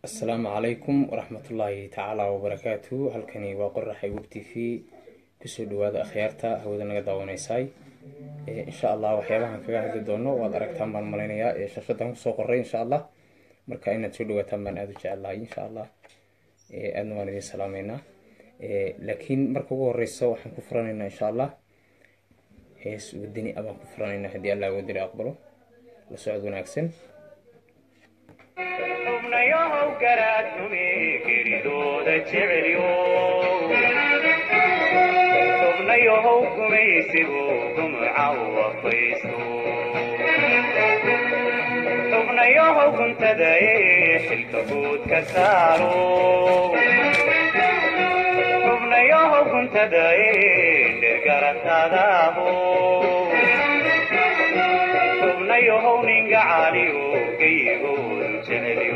asalaamu calaykum waraxmatullaahi tacaala wabarakaatu halkani waa qoraxay web t v kusoo dhawaada akhyaarta hawada naga daawaneysaay insha allah waxyaabahan kaga hadli doono waad aragtaan baan malaynayaa ee shashadan kusoo qoray insha allah marka inaad soo dhawaataan baan aada u jecelahay insha allah aadna waan idin salaameynaa laakiin marka ugu horeysa waxaan ku furanaynaa insha allah hees wadani abaan ku furanaynaa haddii allah wadani aqbalo la socod wanaagsan xubnayahow garaadhume geridooda jecelyo xubnayahow gumaysigu gumca u afaysto xubnayahow guntadae xilka guud ka saaro xubnayahow guntadae dhergarataadaaho xubnayahow ninga caaliyo geyigoodu jecelyo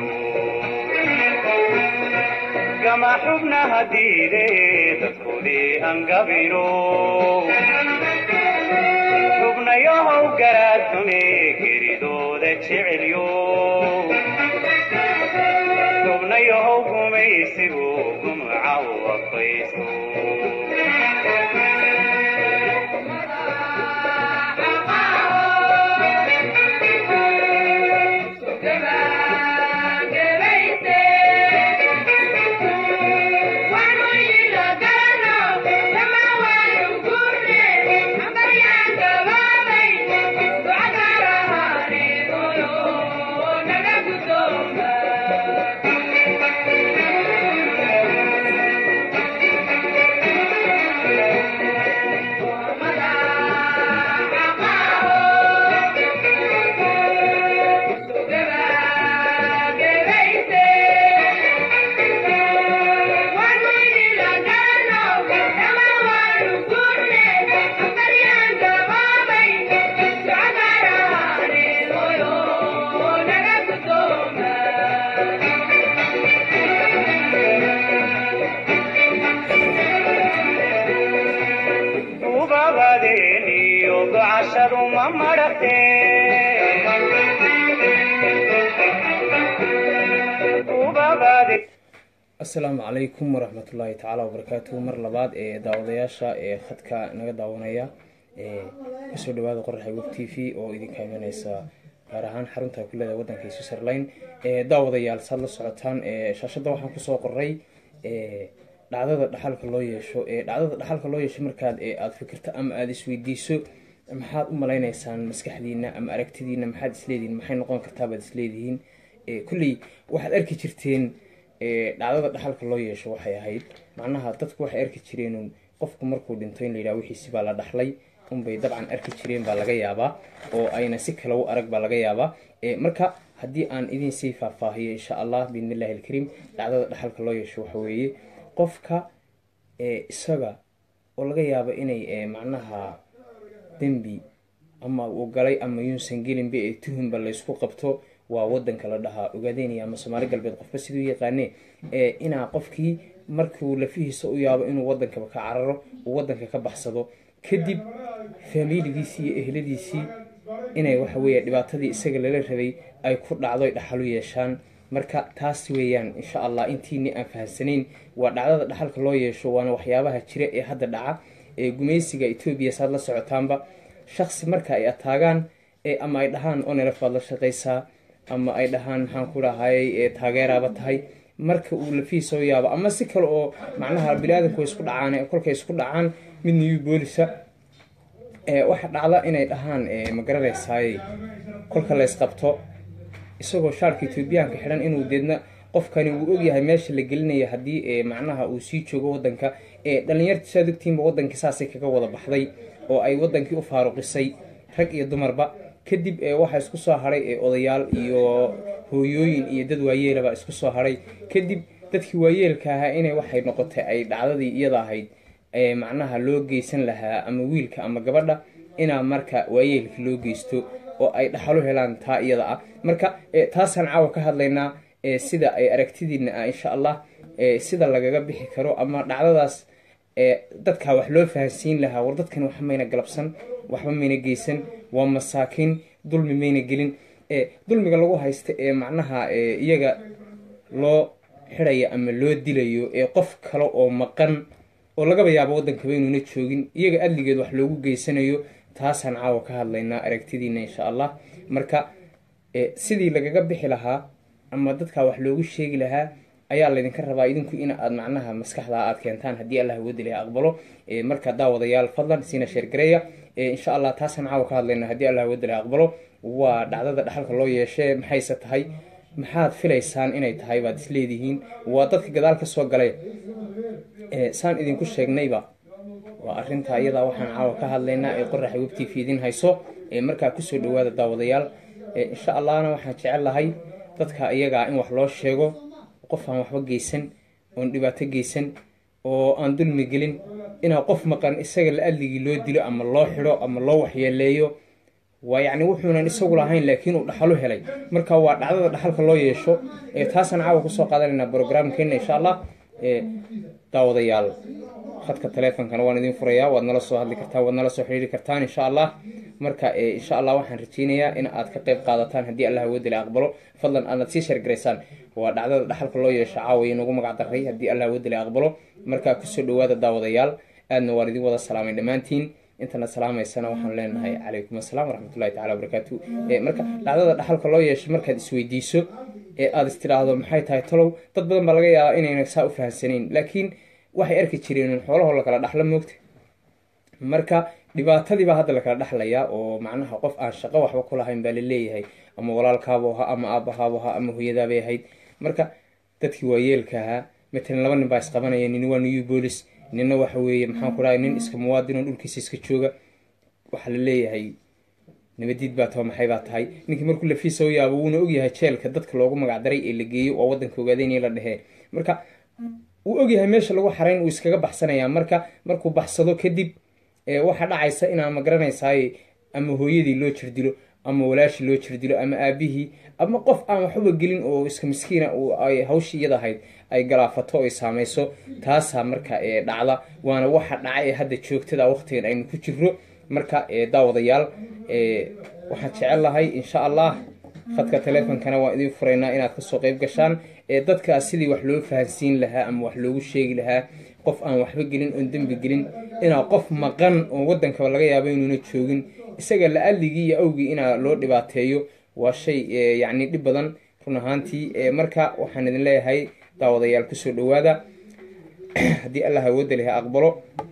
gama xubnaha diide dadkoodii angabino xubnayahow garaadhume geridooda jecelyo xubnayahow gumaysigu gumca u afaysto ubabadeeniyo gocashadu ma madhate ubabade asalaamu calaykum waraxmatullaahi tacaala wabarakaatuhu mar labaad ee daawadayaasha ee khadka naga daawanaya kusoo dhawaada qoraxa web t v oo idinka imaneysa gaar ahaan xarunta kuleeda wadanka switzerland daawadayaal saad la socotaan shaashada waxaan kusoo qoray dhacdada dhaxalka loo yeesho dhacdada dhaxalka loo yeesho markaad aada fikirto ama aada isweydiiso maxaad u malayneysaan maskaxdiina ama aragtidiina maxaad isleedihiin maxay noqon kartaa baad isleedihiin kulley waxaad arki jirteen dhacdada dhaxalka loo yeesho waxay ahayd macnaha dadku waxay arki jireen qofku markuu dhinto in layidhaha wixiisi baa la dhaxlay unbay dabcan arki jireen baa laga yaabaa oo ayna si kale u arag baa laga yaabaa marka haddii aan idin sii faahfaahiyo insha allah biidnillahi alkariim dhacdada dhaxalka loo yeesho waxa weeye qofka isaga oo laga yaabo inay macnaha dembi ama uu galay ama yuusan gelinba ee tuhunba laysku qabto waa wadanka la dhahaa ogaadeynaya ama soomaali galbeed qofka siduu yaqaane inaa qofkii markuu lafihiisa u yaabo inuu wadankaba ka cararo uu wadanka ka baxsado kadib faamiiligiisii iyo ehladiisii inay waxa weeye dhibaatadii isaga lala rabay ay ku dhacdo dhaxalu yeeshaan marka taas weeyaan insha allah intiini aan fahamsanayn waa dhacdada dhaxalka loo yeesho waana waxyaabaha jira ee hadda dhaca ee gumaysiga etoobiya saad la socotaanba shaksi marka ay ataagaan ama ay dhahaan onelef baad la shaqaysaa ama ay dhahaan maxaan ku dhahayay taageeraaba tahay marka uu lafii soo yaabo ama si kale oo macnaha bini-aadanku way isku dhacaan kolkay isku dhacaan mid new boolisa waxa dhacda inay dhahaan magaranaysaay kolka laysqabto isagoo shaarka etoobiyaanka xidhan inuu deedna qofkani wuu ogyahay meesha la gelinaya haddii macnaha uu sii joogo wadanka dhalinyarta saad ogtiinba wadankii saasay kaga wada baxday oo ay wadankii u faaruqisay rag iyo dumarba kadib waxaa isku soo haray odayaal iyo hooyooyin iyo dad waayeelaba isku soo haray kadib dadkii waayeelka ahaa inay waxay noqotay ay dhacdadii iyada ahayd macnaha loo geysan lahaa ama wiilka ama gabadha inaa marka waayeelka loo geysto oo ay dhaxalo helaan taa iyada ah marka taasaan caawa ka hadlaynaa sida ay aragtidiina ah insha allah sida lagaga bixi karo ama dhacdadaas dadkaa wax loo fahansiin lahaa war dadkan wax mayna galabsan waxba mayna geysan waa masaakiin dulmi mayna gelin dulmiga lagu haysta ee macnaha iyaga loo xidhayo ama loo dilayo ee qof kale oo maqan oo lagaba yaabo waddankaba inuuna joogin iyaga adligeed wax loogu geysanayo taasaan caawa ka hadlaynaa aragtidiina insha allah marka sidii lagaga bixi lahaa ama dadkaa wax loogu sheegi lahaa ayaa laydinka rabaa idinku in aad macnaha maskaxda aad keentaan haddii allah woodilah aqbalo marka daawadayaal fadlan siina sheergareeya insha allah taasaan caawa ka hadlayna haddii allah woodilah aqbalo waa dhacdada dhaxalka loo yeeshee maxayse tahay maxaad filaysaan inay tahay baad isleedihiin waa dadka gadaal ka soo galay saan idinku sheegnayba waa arinta iyadaa waxaan caawa ka hadlaynaa ee qoraxa web t v idin hayso markaa kusoo dhawaada daawadayaal insha allahna waxaan jecel lahay dadka iyagaa in wax loo sheego qof aan waxba geysan oon dhibaato geysan oo aan dulmi gelin inaa qof maqan isaga la adligii loo dilo ama loo xidho ama loo waxyeeleeyo waa yacni wuxuunan isagu lahayn laakiin uu dhaxalo helay marka waa dhacdada dhaxalka loo yeesho taasaan caawa kusoo qaadanaynaa brograamkeena insha allah daawadayaal khadka taleefonkana waan idin furayaa waad nala soo hadli kartaan waad nala soo xidhiiri kartaan insha allah marka insha allah waxaan rajeynayaa in aad ka qayb qaadataan haddii allah woodila aqbalo fadlan aadnad sii sheergaraysaan waa dhacdada dhaxalka loo yeesho caawa inagu magac daray haddii allah woodila aqbalo markaa kusoo dhawaada daawadayaal aadna waan idin wada salaamay dhammaantiin intana salaamaysana waxaan leenahay calaykum asalaam waraxmatullahi tacala wabarakaatu marka dhacdada dhaxalka loo yeesho markaad isweydiiso ee aada istidhaahdo maxay tahay talow dad badan baa laga yaabaa inayna saa u fahamsanayn laakiin waxay arki jireen xoolahoo lakala dhaxlo moogta marka dhibaatadiibaa hadda lakala dhexlayaa oo macnaha qof aan shaqo waxba ku lahayn baa laleeyahay ama walaalkaabo ahaa ama aabahaabo ahaa ama hooyadaabay ahayd marka dadkii waayeelka ahaa matalan laba nin baa isqabanaya nin waa new bolis nina waxa weeye maxaan ku dhahay nin iska muwaadin oo dhulkiisa iska jooga waxaa la leeyahay nabadiid baa taba maxay baa tahay ninkii markuu lafiisa u yaabo wuuna ogyahay jeelka dadka loogu magacdaray ee la geeyo oo wadanka ogaadeynaya la dhehee marka wuu ogyahay meesha lagu xarayn uu iskaga baxsanayaa marka markuu baxsado kadib waxaa dhacaysa inaa ma garanaysaay ama hooyadii loo jirdilo ama walaashii loo jirdilo ama aabihii ama qof aan waxuba gelin oo iska miskiina ay hawshii iyada ahayd ay galaafato ay saameyso taasaa marka dhacda waana waxa dhaca ee hadda joogtada waqtigan aynu ku jiro marka daawadayaal waxaan jecel lahay insha allah khadka taleefonkana waan idin furaynaa inaad kasoo qeyb gashaan dadkaa sidii wax loo fahansiin lahaa ama wax loogu sheegi lahaa qof aan waxba gelin oon dembi gelin inaa qof maqan oo wadankaba laga yaabo inuuna joogin isaga la adligii iyo awgii inaa loo dhibaateeyo waa shay yacni dhib badan run ahaantii marka waxaan idin leeyahay daawadayaal kusoo dhawaada haddii allah awoodda leha aqbalo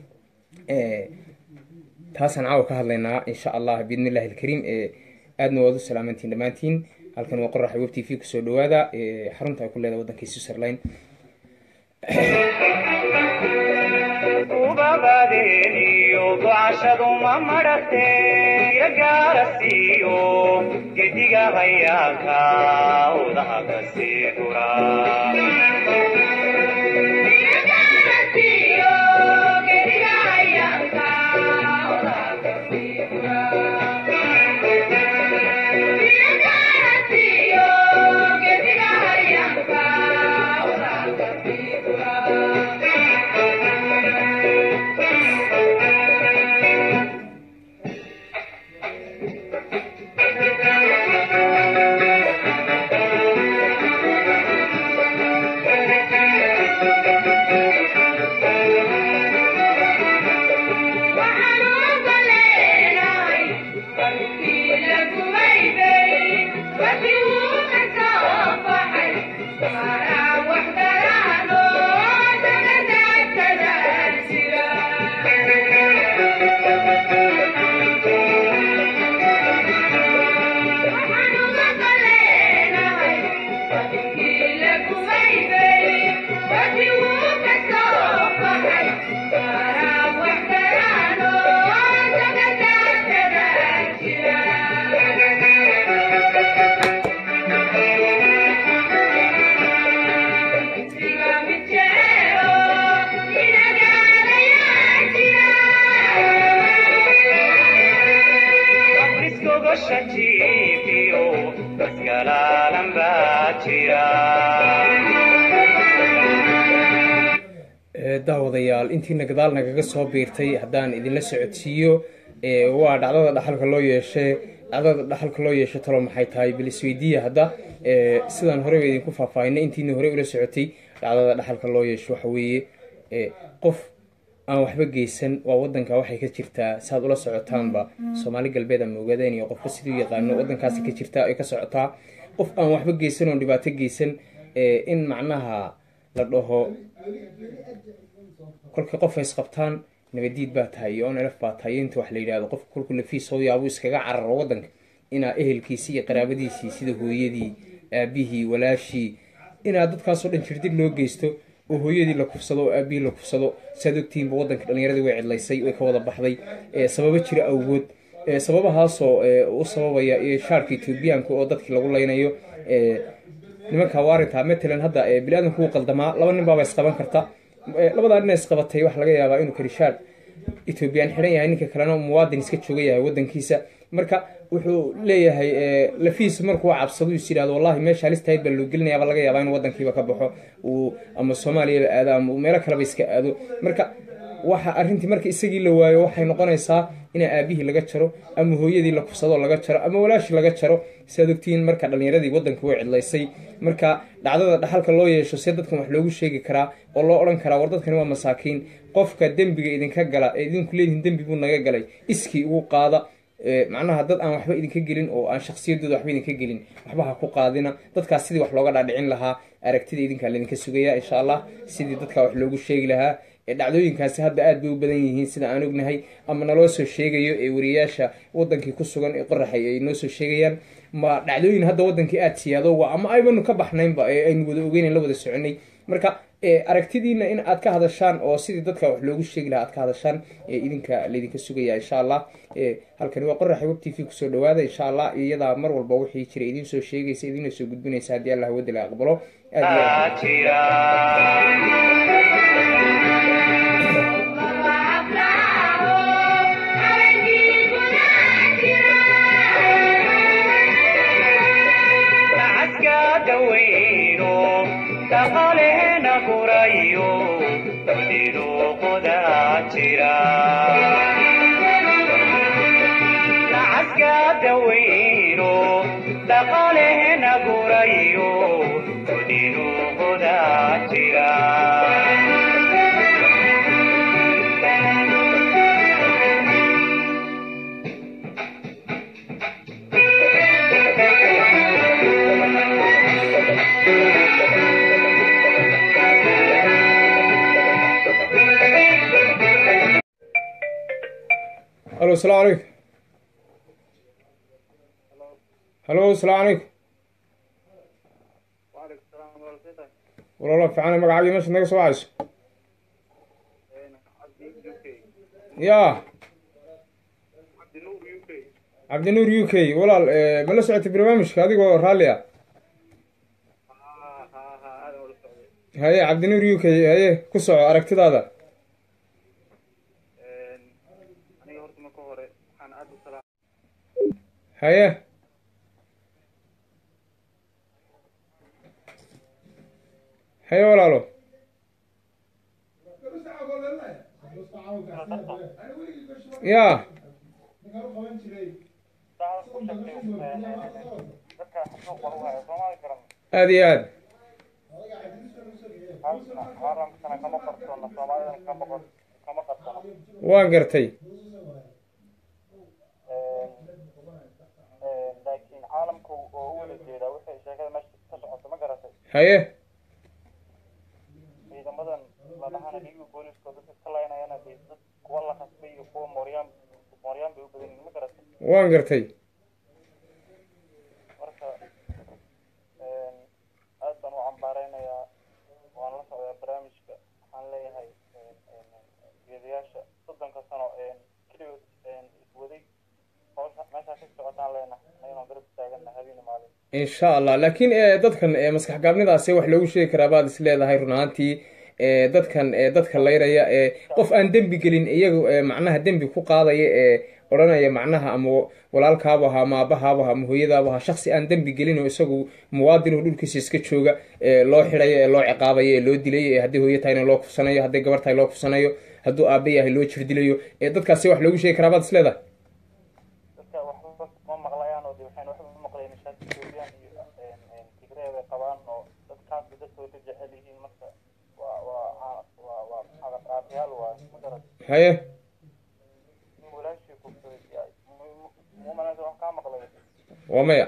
taasaan caawa ka hadlaynaa insha allah biidn illahi alkariim aadna waad u salaamantiin dhammaantiin halkan waa qoraxa web t v kusoo dhawaada xarunta ay ku leedahay waddanka switzerland ubabadeeniyo ducashadu ma madhate yagaarasiiyo gediga hayaanka udaha kasii gura daawadayaal intiina gadaal nagaga soo biirtay haddaan idinla socodsiiyo waa dhacdada dhaxalka loo yeeshe dhacdada dhaxalka loo yeesho talo maxay tahay bal isweydiiya hadda sidaan horeba idinku faahfaahinay intiina horey ula socotay dhacdada dhaxalka loo yeesho waxa weeye qof aan waxba geysan waa wadanka waxay ka jirtaa saaad ula socotaanba soomaali galbeed ama ogaadeen iyo qofka siduu yaqaano wadankaasi ka jirtaa ay ka socotaa qof aan waxba geysan oon dhibaato geysan in macnaha la dhaho kolka qof ay isqabtaan nabadiid baa tahay iyo onlf baa tahay inta wax la yidhahdo qofka kolku lafiis soo yaabuu iskaga cararo wadanka inaa ehelkiisii iyo qaraabadiisii sida hooyadii aabihii walaashii inaa dadkaasoo dhan jirdib loo geysto oo hooyadii la kufsado oo aabihii la kufsado saad ogtihiinba wadanka dhalinyaradii way cidlaysay way ka wada baxday sababo jira awgood sababahaasoo u sababaya shaarka etoobiyaanka oo dadkii lagu leynayo nimanka waarinta matalan hadda bini-aadanku wuu qaldamaa laba nin baaba isqaban karta labadaa nina isqabatay waxaa laga yaabaa inuu karishaar etoobiyaan xidhan yahay ninka kalena muwaadin iska jooga yahay wadankiisa marka wuxuu leeyahay lafiis markuu cabsado is yidhahdo wallahi meesha halistahayd baa loo gelinayaaba laga yaabaa inuu wadankiiba ka baxo uu ama soomaaliyaba aado ama meelo kaleba iska aado marka waxa arrintii marka isagii la waayo waxay noqonaysaa ina aabihii laga jaro ama hooyadii la kufsado laga jaro ama walaashii laga jaro siaad ogtihiin marka dhalinyaradii wadanka way cidlaysay marka dhacdada dhaxalka loo yeesho see dadkan wax loogu sheegi karaa oo loo odhan karaa war dadkani waa masaakiin qofka dembiga idinka gala ee idinku leedihin dembi buu naga galay iskii ugu qaada macnaha dad aan waxba idinka gelin oo aan shaksiyadooda waxba idinka gelin waxba ha ku qaadina dadkaas sidii wax looga dhaadhicin lahaa aragtida idinkaa laydinka sugaya insha allah sidii dadkaa wax loogu sheegi lahaa dhacdooyinkaasi hadda aad bay u badan yihiin sida aan ognahay ama naloo soo sheegayo ee wariyayaasha wadankii ku sugan ee qoraxay ay noo soo sheegayaan ma dhacdooyin hadda wadankii aada siyaado waa ama aybanu ka baxnaynba ee aynu wada ogeynan la wada soconay marka aragtidiina in aad ka hadashaan oo sidii dadka wax loogu sheegi lahaa aad ka hadashaan idinka laydinka sugaya insha allah halkani waa qoraxa web t v kusoo dhawaada insha allah iyadaa mar walba wixii jira idiin soo sheegaysa idiina soo gudbinaysa haddii allah wadala aqbalo aad dhaqaleena gurayo dunidu qudaa jira nacaska daweyno dhaqaleena gurayo dunidu qudaa jira halo asalaamu calaykum halo asalaamu calaykum walaalo fiicana magacaabi meesha naga soo wacayso ya cabdinuur u k walaal ma la socotay barnaamijka adigoo raalli ah haye cabdinuur u k haye ku soco aragtidaada haye haye walaalo ya aada iyo aad waan gartay laakiin caalamku oo u wada jeedaa waxay sheekada meesha ka socoto ma garatay haye ciidamadan la dhahana dhiiga booliska oo dadka ka laynayana dee dad kuwa la qasbay iyo kuwa mooryaan mooryaan bay u badan yihiin ma garatay waan gartay marka aad baan u cambaareynaya waan la socdaa barnaamijka waxaan leeyahay geedayaasha soddonka sano keligood iswaday hawsha meeshaa ka socotaan leenahay ayadoo garab taagana habeen maalin insha allah laakiin dadkan maskax gaabnidaasi wax loogu sheegi karaa baad is leedahay run ahaantii dadkan dadka layraya qof aan dembi gelin iyaga macnaha dembi ku qaadaya ee odhanaya macnaha ama walaalkaabu ahaa ama aabahaabu ahaa ama hooyadaabu ahaa shaksi aan dembi gelin oo isagu muwaadin oo dhulkiisa iska jooga ee loo xidhayo ee loo ciqaabayo ee loo dilayo ee hadday hooyo tahayna loo kufsanayo hadday gabar tahay loo kufsanayo hadduu aabe yahay loo jirdilayo ee dadkaasi wax loogu sheegi karaa baad is leedahay dadka waxba ma maqlayaan haye in walaashii kufsaday mumanasa wax kaa maqlay waa maya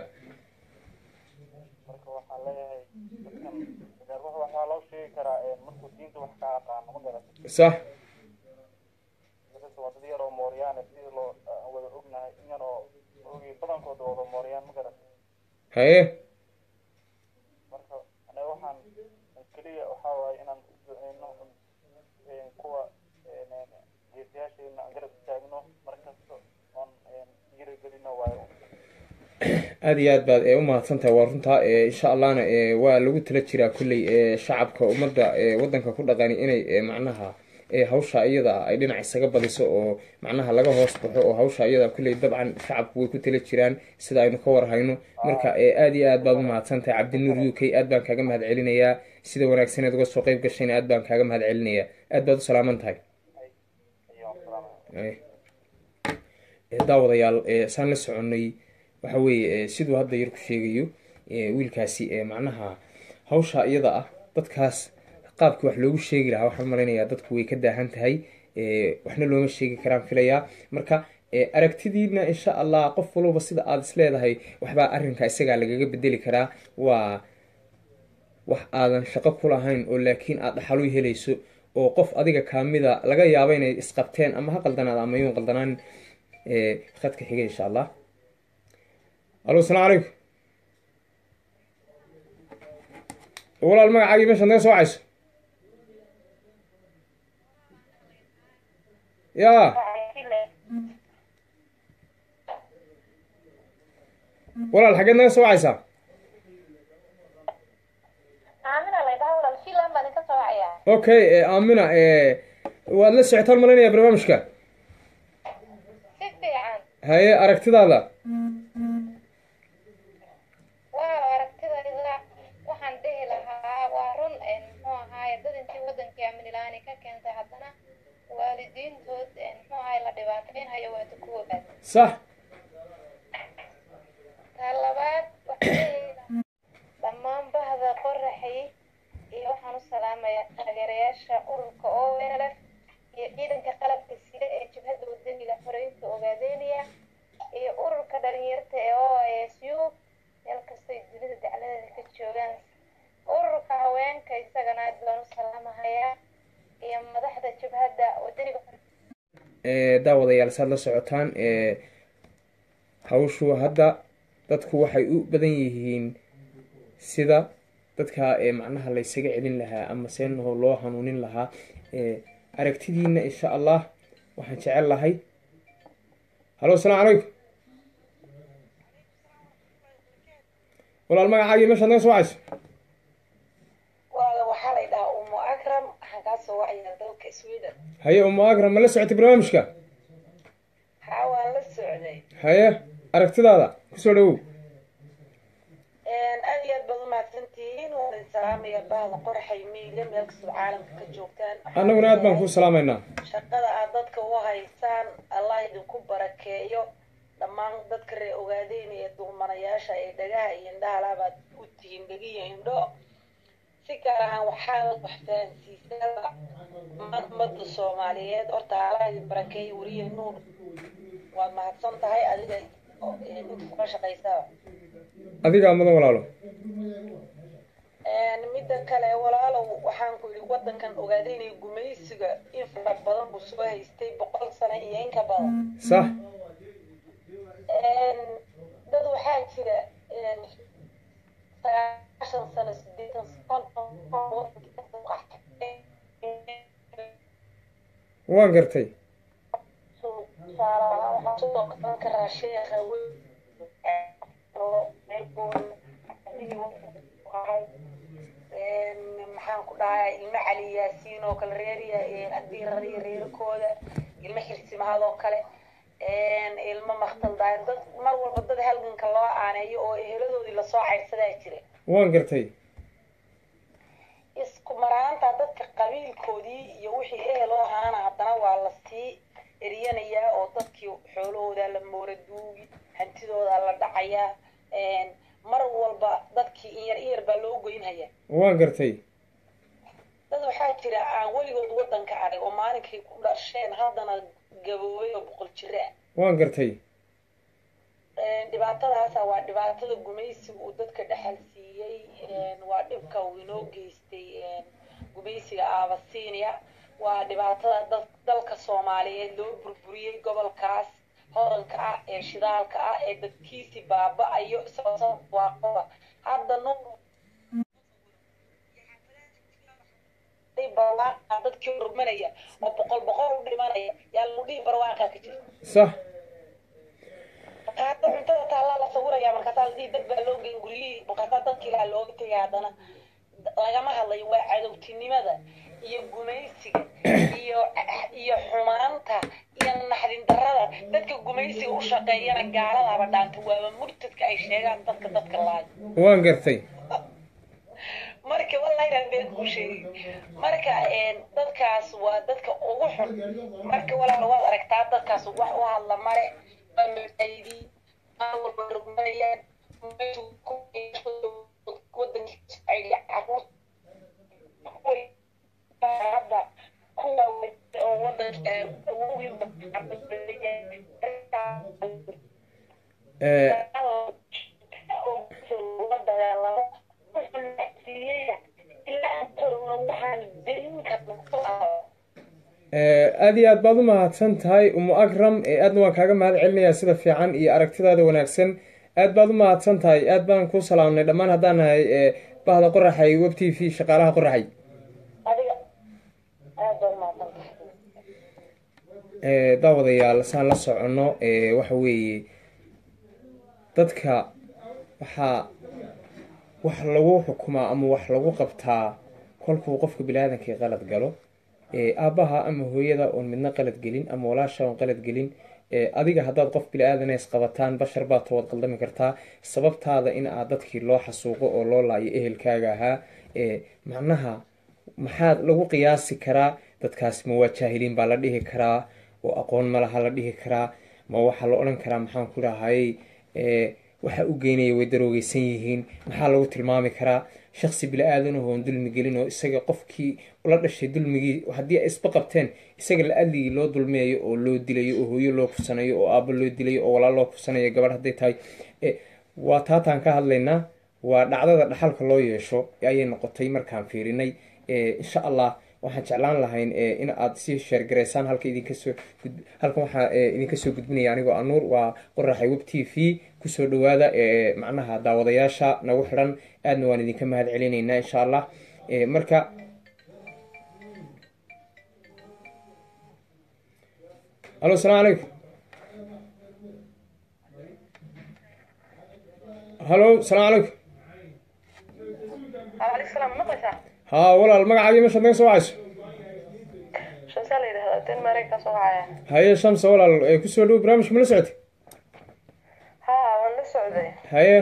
marka waxaan leeyahay dadkan reer wax waxaa loo sheegi karaa markuu diinta wax kaa aqaano ma garata sax dadka waa dad yar oo mooryaane sidii loo aan wada ognahay inyan oo ogi badankooda wada mooryaan ma garata haye marka aniga waxaan keliya waxaa waaye inaan u duceyno een, kuwa een, een, geesiyaasheena aan garab istaagno markasta oon een, dhiirigelino waayo aada iyo aad baad ee u mahadsantahay waa runtaa ee insha allahna ee waa lagu tala jiraa kolley ee shacabka ummadda ee waddanka ku dhaqani inay ee macnaha ee hawsha iyada ah ay dhinac isaga badiso oo macnaha laga hoos baxo oo hawsha iyada kolley dabcan shacabku way ku tala jiraan sida aynu ka warhayno marka ee aada iyo aad baad u mahadsantahay cabdinuur u k aad baan kaaga mahad celinayaa sida wanaagsaneed uga soo qeyb gashayna aad baan kaaga mahad celinayaa aad baad u salaaman tahay iyo salaam Eh, eh, daawadayaal eh, saan la soconnay waxa weeye eh, siduu hadda yar ku sheegayo eh, wiilkaasi eh, macnaha hawsha iyada ah dadkaas qaabkii wax loogu sheegi lahaa waxaan malaynayaa dadku way ka daahan tahay eh, waxna looma sheegi karaan filayaa marka eh, aragtidiina insha allah qof walba sida aada is leedahay waxbaa arrinka isagaa lagaga bedeli karaa waa wax aadan shaqo ku lahayn oo laakiin aada dhaxalu helayso oo qof adiga kaamida laga yaabo inay isqabteen ama ha qaldanaada ama yuun qaldanaan ee khadka xiga insha allah alo asalaamu calaykum walaal magacaagii meeshaad naga soo wacayso ya walaal xaggeed naga soo wacaysaa aamina laydhaha walaal filan baan idinka soo wacayaa okay eh, aamina eh, waad la socotaan malaynayaa barnaamijka si fiican haye aragtidaada waa aragtidayda waxaan dhihi lahaa waa run een, muxuu ahaaye dad intii wadankii amnilaani ka keentay haddana waalidiintood een, muxuu ahaaye la dhibaataynhayo waata ku ogaad sax taa labaad waxaan dhihi lahaa dhammaan bahda qoraxay iyo waxaan u salaamayaa taageerayaasha ururka ONLF iyo ciidanka qalabka sida ee jabhadda wadaniga xoreynta ogaadeynaya iyo ururka dhalinyarta ee OISU meel kastay dunida dacladeeda ka joogaan ururka haweenka isagana aad baan u salaamahayaa iyo madaxda jabhadda wadaniga Eh, daawadayaal saad la socotaan eh, hawshu hadda dadku waxay u badan yihiin sida dadka ee macnaha laysaga celin lahaa ama seenaho loo hanuunin lahaa eh, aragtidiina insha allah waxaan jecel lahay halo asalaamu calaykum walaal magacaagii meeshaad naga soo wacayso walaala waxaa la dhahaa umu akram waxaan kaa soo wacayaa dalka sweden haye umu akram ma la socotay barnaamijka haa waan la socday haye aragtidaada kusoo dhawow aad iyo aad baad umahadsantihiin waan idin salaamaya bahda qoraxay miiga meel kastoo caalamka ka joogtaan annaguna aad baan kuu salaamaynaa shaqada aad dadka u haysaan allah idinku barakeeyo dhammaan dadka reer ogaadeynaya duumanayaasha ee dhagaha iyo indhaha labaad u tihiin dhegiyo indho si gaar ahaan waxaa wax fahansiisaba ummadda soomaaliyeed horta allah idin barakeeyo weliya nuur waad mahadsan tahay adiga oo, eh, inta kula shaqaysaba adigaa mudan walaalo midda kale walaalow waxaan ku yidhi wadankan ogaadeynaya gumaysiga in fara badan buu soo haystay boqol sano iyo in ka badan sax dad waxaa jira sagaashan sano sideetan waan gartay karaa sheekha maxaan ku dhahaa ilmo cali yaasiin oo kale reeriya haddii rariya reerkooda ilmo xirsimahad oo kale ilmo maktal daayir dad mar walba dad halganka loo aaneeyo oo eheladoodii lasoo cayrsadaa jira waan gartay isku maraanta dadka qabiilkoodii iyo wixii ehel oo ahaana haddana waa lasii eriyanayaa oo dadkii xoolahooda la moora duugi hantidooda la dhacayaa mar walba dadkii in yar in yar baa loo goynhayaa waan gartay dad waxaa jira aan weligood waddanka arag oo maalinkay ku dhasheen haddana gaboobay oo boqol jira ah waan gartay dhibaatadaasa waa dhibaatada gumaysiga uu dadka dhexal siiyey waa dhibka uu inoo geystay gumaysiga abasinia waa dhibaatada dal- dalka soomaaliyeed loo burburiyey gobolkaas hodanka ah ee shidaalka ah ee dadkiisi baaba-ayo isagoo sabab waaqoba hadda nuur barwaaqa dadkii rugmanaya oo boqol boqol u dhimanaya yaa lagu dhihi barwaaqa ka jira sax markaasa cuntada taallaa la sawiraya markaasaa ladhihi dad baa loo geyn guryihii markaasaa dadkii lahaa looga tegay haddana lagama hadlayo waa cadowtinimada iyo gumaysiga iyo iyo xumaanta iyo naxdin darada dadka gumaysiga u shaqeeyana gaaladaba dhaanta waaba murtadka ay sheegaan dadka dadka laayo waan gartay marka wallahi been ku sheegay marka dadkaas waa dadka ugu xun marka walaal waad aragtaa dadkaas wax u hadla male waa mutaydii maawalba rugmanayaan wadankiisa ay caruur hadda kuwa oo wadanka Eh, la dagaalamo eh, aad iyo aad baad u mahadsan tahay umu akram eh, aadna waan kaaga mahad celinayaa sida fiican iyo aragtidaada wanaagsan aad baad u mahadsan tahay aad baan kuu salaamnay dhammaan haddaan nahay eh, bahda qoraxay web t v shaqaalaha qoraxay adiga aad baa umahadsan tahay Eh, daawadayaal saan la soconno eh, waxa weeye dadka waxaa wax lagu xukumaa ama wax lagu qabtaa kolkuu qofka bini-aadankii qalad galo Eh, aabbaha ama hooyada oon midna qalad gelin ama walaasha oon qalad gelin Eh, adiga haddaad qof bini-aadana isqabataan bashar baad tood qaldami kartaa sababtaada in aad dadkii loo xasuuqo oo loo laayo ehelkaaga ahaa Eh, macnaha maxaad lagu qiyaasi karaa dadkaas ma waa jaahiliin baa la dhihi karaa oo aqoon ma laha la dhihi karaa ma waxaa la odhan karaa maxaan ku dhahayy waxa u geynaya way daroogeysan yihiin maxaa lagu tilmaami karaa shaksi bili-aadan oon dulmi gelin oo isaga qofkii ula dhashay dulmigii haddii ay isba qabteen isaga la adligii loo dulmiyayo oo loo dilayo oo hooyo loo kufsanayo oo aabo loo dilayo oo walaal loo kufsanayo gabadh hadday tahay Eh, waa taataan ka hadlaynaa waa dhacdada dhaxalka loo yeesho ayay noqotay markaan fiirinay Eh, insha allah waxaan jeclaan lahayn eh, in aad sii sheergaraysaan halka idinka soo gud- halkan waxaa eh, idinka soo gudbinaya anigoo anuur waa qoraxay web t v kusoo dhawaada eh, macnaha daawadayaasha nagu xidhan aadna waan idinka mahad celinaynaa insha allah Eh, marka alo asalaamu calaykum halo asalaamu calaykum عليك السلام مقلسة haa walaal magacaagii meeshaad naga soo wacayso شو سالي هذا تن مريكا صوعية haye shamsa walaal ee kusoo dhow barnaamijka ma la socotay ها وانا سعودي haye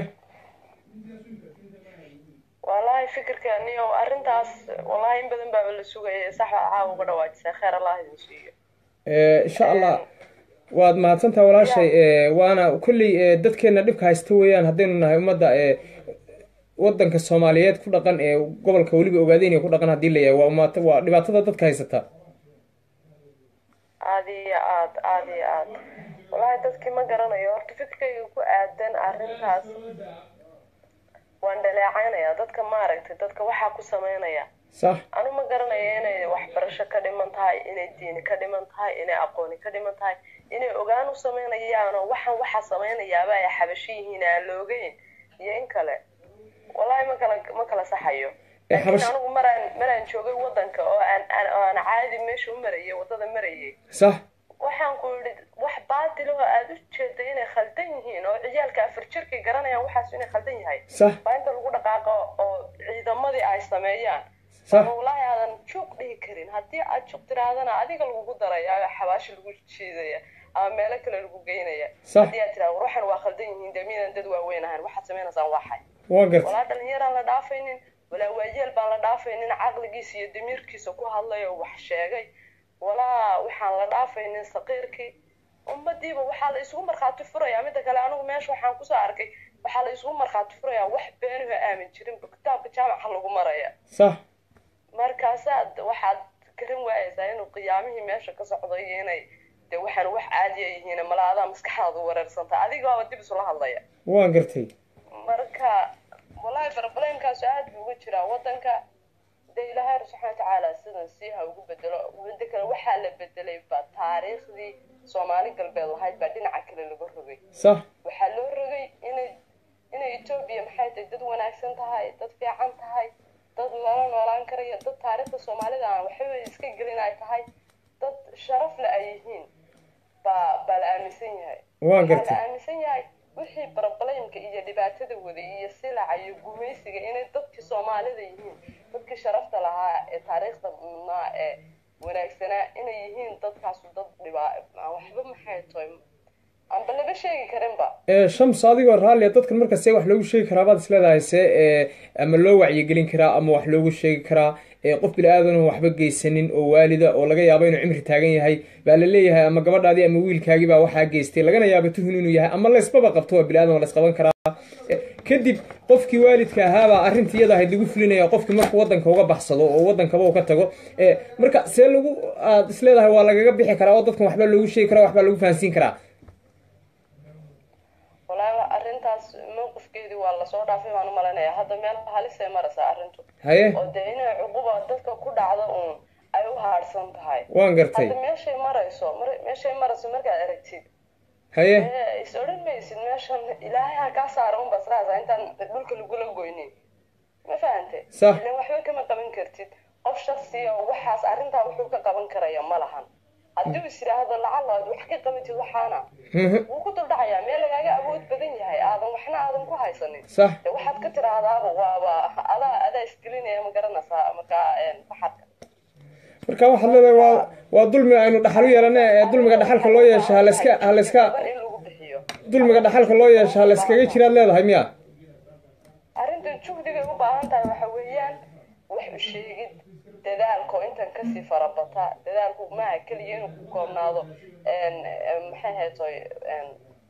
والله فكر كأني وأرنتاس والله إن بدن باب اللي سوق صح عاو قد واجد خير الله ينسيه Eh, insha allah waad mahadsantaha walaashay Eh, waana kulley eh, dadkeena dhibka haysta weeyaan haddaynu nahay ummadda eh, wadanka soomaaliyeed ku dhaqan ee gobolka weliba ogaadeyna ku dhaqan haddii la yahay waa umaata waa dhibaatada dadka haysata عادي عاد عادي عاد والله dadkii ma garanayo horta fikirkayga ku aadan arrintaas waan dhaleecaynaya dadka maaragtay dadka waxaa ku sameynaya sax anu ma garanayo inay waxbarasho ka dhiman tahay inay diini ka dhiman tahay inay aqooni ka dhiman tahay inay ogaan u sameynayaan oo waxaan waxaa sameynayaaba ay xabasho yihiin aan la ogeyn iyo in kale wallahi ma kala ma kala saxayo Eh, laakiin xabash- anigu maraan maraan joogay wadanka oo aan aan oo aan caadi meesha u marayay wadada marayay sax waxaan ku yidhi wax baatil oo aad u jeeday inay khaldan yihiin oo ciyaalka afar jirkay garanayaan waxaas inay khaldan yahay sax waa inta lagu dhaqaaqo oo ciidamadii ay sameeyaan sax wallaahi aadan juuq dhihi karin haddii aad juuq tirahdana adiga lagugu daraya xabaashi lagu jiidaya ama meelo kale lagu geynaya Sax. haddii aad tirahdo war waxan waa khaldan yihiin dee miidan dad waaweyn ahayn waxaad sameynaysaan waa xay waan gartay walaa dhalinyaraan la dhaafaynin walaa waayeel baan la dhaafaynin caqligiisa iyo damiirkiisa ku hadlay oo wax sheegay walaa waxaan la dhaafaynin saqiirkii ummadiiba waxaa la isugu markhaati furayaa midda kale anigu meesha waxaan kusoo arkay waxaa la isugu markhaati furayaa wax beenuha aamin jirin kitaabka jaamaca lagu maraya sax markaasaad waxaad garan waayaysaa inuu qiyaamihii meesha ka socdo iyo inay de waxaan wax caadiya yihiin mala adaa maskaxdaadu wareersanta adigaaba dib isula hadlaya waan gartay marka wallahi barbalemkaasu aad buu uga jiraa wadanka de ilaahay subxaana watacaala sidan sii ha ugu bedelo muddo kale waxaa la bedelay ba taariikhdii soomaali galbeed lahayd baa dhinaca kale laga rogay sax waxaa loo rogay inay inay etoobiya maxay tahay dad wanaagsan tahay dad fiican tahay dad lala noolaan karaya dad taariikhda soomaalida aan waxba iska gelin ay tahay dad sharaf le ay yihiin baa baa la aaminsan yahay waan waxaa la gartay aaminsan yahay wixii barbalemka iyo dhibaatada waday iyo silaca iyo gumaysiga inay dadkii soomaalida yihiin dadkii sharafta lahaa ee taariikhda mudnaa ee wanaagsanaa inay yihiin dadkaasu dad dhibaa aan waxba maxay tahay aanba laba sheegi karinba ee shams adigoo raallia dadkan marka see wax loogu sheegi karaa baad isleedahay see ee ama loo wacyigelin karaa ama wax loogu sheegi karaa ee qof bili-aadan oo waxba geysanin oo waalida oo laga yaabo inuu cimri taagan yahay baa la leeyahay ama gabadhaadii ama wiilkaagii baa waxaa geystay lagana yaabo tuhun inuu yahay ama laysbaba qabto waa bili-aadan waa laysqaban karaa E, kadib qofkii waalidka ahaabaa arrintii iyada ahayd lagu fulinaya qofkii markuu wadanka uga baxsado oo wadankaba uu ka tago e marka see lagu aad isleedahay waa lagaga bixi karaa oo dadkan waxbaa loogu sheegi karaa waxbaa lagu fahansiin karaa walaahi arrintaas mowqifkeedii waa lasoo dhaafay baan u malaynayaa hadda meel halisay maraysaa arrintu haye oo dee inay cuquba dadka ku dhacdo uun ay u haadhsan tahay waan gartay hadda meeshay marayso mar- meeshay marayso markaad aragtid haye ee is odhan maysid meeshan ilaahay ha kaa saara unba sraasa intaan dhulka lagula goynin ma fahante Sax. ilan waxba kama qaban kartid qof shaksiya oo waxaas arrintaa wuxuu ka qaban karaya ma lahan haddii is yidhaahdo lacala aad wax ka qabatid waxaana Mhm. wuu ku duldhacayaa meel lagaaga awood badan yahay aadan waxna aadan ku haysanin sax de waxaad ka tiraahdaaba waaba adaa adaa isgelinaya ma garanaysaa markaa een, baxadka marka waxaad leedahay waa waa dulmi aynu dhaxal u yeelana ee dulmiga dhaxalka loo yeesha halayska halayska Badan in lagu bixiyo dulmiga dhaxalka loo yeesha halayskaga jiraad leedahay miya arrintan juhdigay u baahan tahay waxa weeyaan wax u sheegid dadaalka oo intan kasii farabata dadaalku maaha keliya inuu ku koobnaado een, een, maxay haytoy een,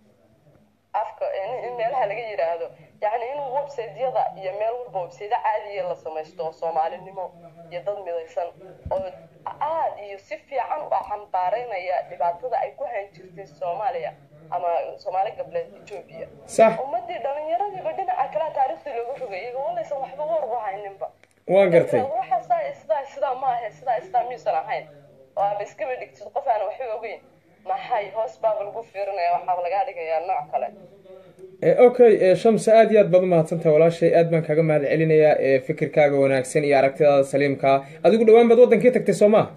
afka in in meelaha laga yidhaahdo yacni in websiteyada iyo meel walba website caadiya la samaysto oo soomaalinimo iyo dad midaysan oo aad iyo si fiican u xambaareynaya dhibaatada ay ku hayn jirtay soomaaliya ama soomaali gableed etoobiya sax ummadii dhallinyaradiiba dhinaca kale taariikhdii looga rogay iyaga walaysan waxba war u hayninba waan gartay waxa sidaa sidaa sidaa ma ahe sidaa sidaa miyuusan ahayn oo aaba iskaba dhigtid qof aan waxba ogeyn maxay hoos baaba lagu fiirinaya waxaaba lagaa dhigayaa nooc kale Eh, okay eh, shamsa aad iyo aad baad umahadsantahay walaashay aad baan kaaga mahad celinayaa eh, fikirkaaga wanaagsan iyo aragtidaada saliimkaa adigu dhowaan baad wadankii tagtay soo ma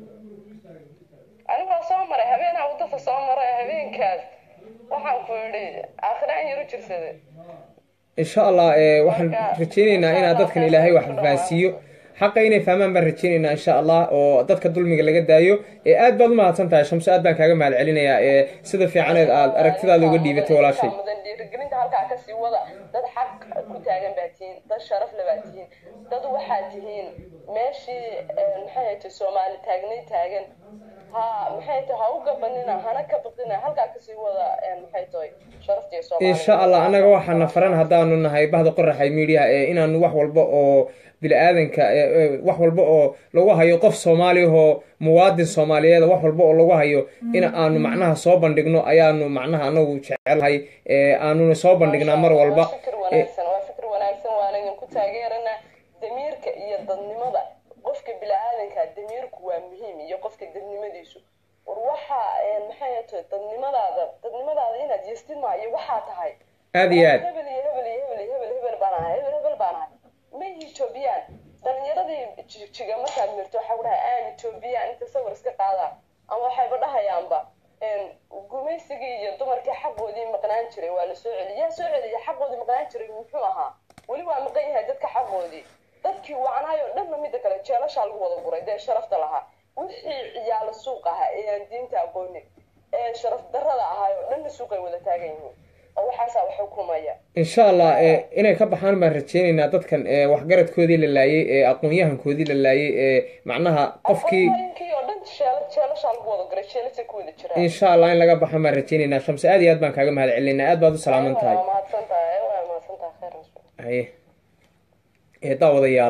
anigaa soo maray habeenaa wadada soo maray habeenkaas waxaan ku yidhi aakhiraan yaro jirsaday insha allah eh, waxaan rajaynaynaa inaad dadkan ilaahay wax fahansiiyo xaqa inay fahmaan baan rajaynaynaa insha allah oo dadka dulmiga laga daayo Eh, aad baad umahadsan tahay shamso aad baan kaaga mahad celinayaa eh, sida fiicaneed aad aragtidaada uga dhiibatay walaashay mudan dhiirigelinta halkaa kasii wada dad xaq ku taagan baa tihiin dad sharaf le baa tihiin dad waxaa tihiin meeshii eh, maxay haytay soomaali taagnay taagan ha maxay tahay ha u gabanina hana ka baqina halkaa kasii wada eh, maxay tahay sharafta iyo soomaali insha allah annaga waxaana faran haddaanu nahay bahda qoraxay media ee inaanu wax walba oo bili-aadanka ee- ee wax walba oo lagu hayo qof soomaali oo muwaadin soomaaliyeed wax walba oo lagu hayo in aanu macnaha soo bandhigno ayaanu macnaha anagu jecelahay ee aanuna soo bandhignaa mar walba waa fikir wanaagsan waa fikir wanaagsan waana idinku taageeranaa damiirka iyo dadnimada qofka bini-aadanka damiirku waa muhiim iyo qofka dadnimadiisu war waxa een, maxay tahay dadnimadaada dadnimadaada inaad yeestid maayo waxaa tahay aad iyo aad hebel iyo hebel iyo hebel iyo hebel hebel baan ahay hebel hebel baan ahay ma etoobiyaan dhalinyaradii jiga markaad mirto waxaa ku dhahay aan etoobiyaan inta sawir iska qaadaan ama waxayba dhahayaanba een, gumaysigii iyo dumarkii xaqoodii maqnaan jiray waa la soo celiyay yaa soo celiya xaqoodii maqnaan jiray muxuu ahaa weli waa maqan yahay dadka xaqoodii dadkii wacnaayoo dhanna mida kale jeelashaa lagu wada guray dee sharafta lahaa wixii ciyaalo suuq ahaa ee aan diinta aqoonin ee sharaf darrada ahaayoo dhanna suuqay wada taagan yihiin oo waxaasaa wax xukumaya insha allah ee inay ka baxaan baan rajaynaynaa dadkan ee waxgaradkoodii la laayay ee aqoon-yahankoodii la laayay ee macnaha qofkii aqoonyahankii oo dhan jeela jeelashaa lagu wada guray jeelasay ku wada jiraan insha allah in laga baxan baan rajaynaynaa shamse aad iyo aad baan kaaga mahad celinaynaa aad baad u salaaman tahay waa mahadsan tahay waa mahadsan tahay khayr mascuud haye ee daawadayaal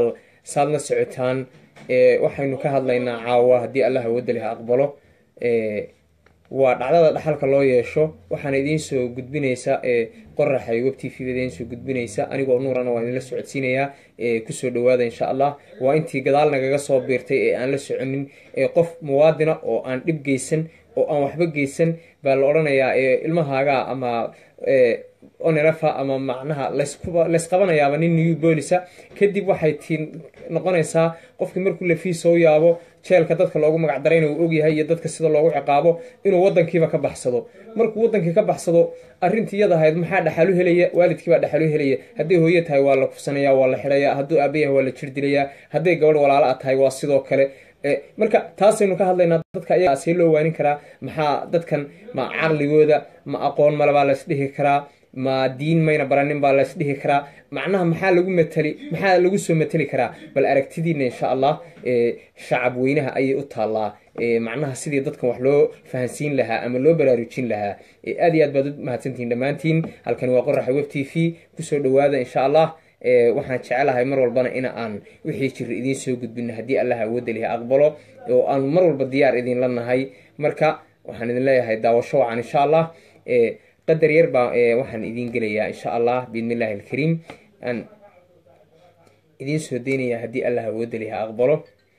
saad la socotaan waxaynu ka hadlaynaa caawa haddii allah awoodda leh aqbalo waa dhacdada dhaxalka loo yeesho waxaana idiin soo gudbinaysa qoraxay web t v idiin soo gudbinaysa anigoo nuurana waa idinla socodsiinayaa kusoo dhawaada insha allah waa intii gadaal nagaga soo biirtay ee aan la soconin qof muwaadina oo aan dhib geysan oo aan waxba geysan baa la odhanayaa ilmahaaga ama onerafa ama macnaha laysqabanayaaba nin new bolisa kadib waxay tii noqonaysaa qofkii markuu lafii soo yaabo jeelka dadka loogu magacdarayna uu ogyahay iyo dadka sida loogu ciqaabo inuu wadankiiba ka baxsado markuu wadankii ka baxsado arrintii iyada ahayd maxaa dhaxalu helaya waalidkiibaa dhaxalu helaya hadday hooye tahay waa la kufsanaya waa la xidhaya hadduu aabayahay waa la jir dilayaa hadday gabadh walaalo a tahay waa sidoo kale marka taasaynu ka hadlaynaa dadka ayagaa see loo waanin karaa maxaa dadkan ma caqligooda ma aqoon male baa laysdhihi karaa ma diin mayna baranin baa laysdhihi karaa macnaha maxaa lagu mateli maxaa lagu soo mateli karaa bal aragtidiina insha allah shacab weynaha ayay u taallaa macnaha sidii dadkan wax loo fahansiin lahaa ama loo baraarujin lahaa aad iyo aad baad u mahadsantihiin dhammaantiin halkani waa qoraxa web t v kusoo dhawaada insha allah waxaan jecelahay mar walbana in aan wixii jira idiin soo gudbino haddii allah awoodda lihi aqbalo oo aan mar walba diyaar idinla nahay marka waxaan idin leeyahay daawasho wacan insha allah qadar yar baa waxaan idiin gelayaa insha allah biidni illahi alkariim aan idiin soo deynayaa haddii allah awoodda lihi aqbalo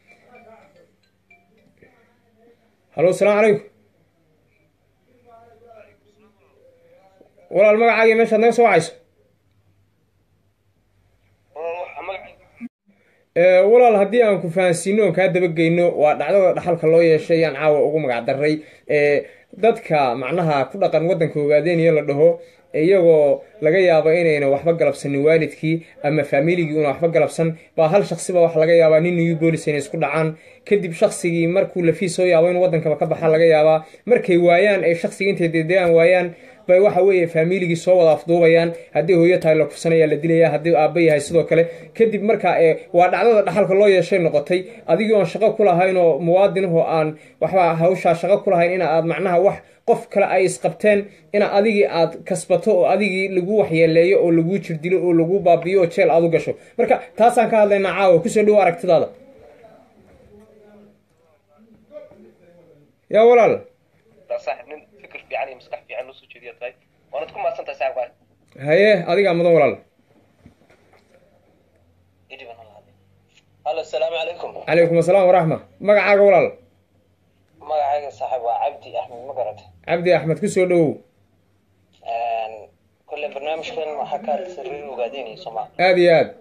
hallo asalaamu calaykum walaal magacaagii meeshaad naga soo wacayso walaal haddii aan ku fahansiino oon kaa dabageyno waa dhacdada dhaxalka loo yeeshay yaan caawa ugu magac daray dadka macnaha ku dhaqan waddanka ogaadeenaya la dhaho iyagoo laga yaabo inayna waxba galabsanin waalidkii ama faamiligii una waxba galabsan baa hal shaksiba waxa laga yaabaa nin new bolis inay isku dhacaan kadib shaksigii markuu lafii soo yaabo in waddankaba ka baxa laga yaabaa markay waayaan ay shaksigii intay dedegaan waayaan bay waxa weeye faamiligii soo wada afduubayaan haddii hooyo tahay la kufsanaya la dilaya haddii aaba yahay sidoo kale kadib marka waa dhacdada dhaxalka loo yeeshay noqotay adigii oon shaqo ku lahayn oo muwaadinahoo aan waxba hawshaa shaqo ku lahayn ina aad macnaha wax qof kale ay isqabteen ina adigii aad kasbato oo adigii lagu waxyeeleeyo oo laguu jirdilo oo lagu baabiyo oo jeel aad u gasho marka taasaan ka hadlaynaa caawa kusoo dhawo aragtidaada yaa walaal haye adigaa mudan walaal halo asalaamu calaykum calaykum asalaam waraxma magacaaga walaal magacayga saaxiib waa cabdi axmed ma garata cabdi axmed kusoo dhawow kolle barnaamijkan waxaa ka hadlaysa reer ogaadeynaya soomaa aada iyo aad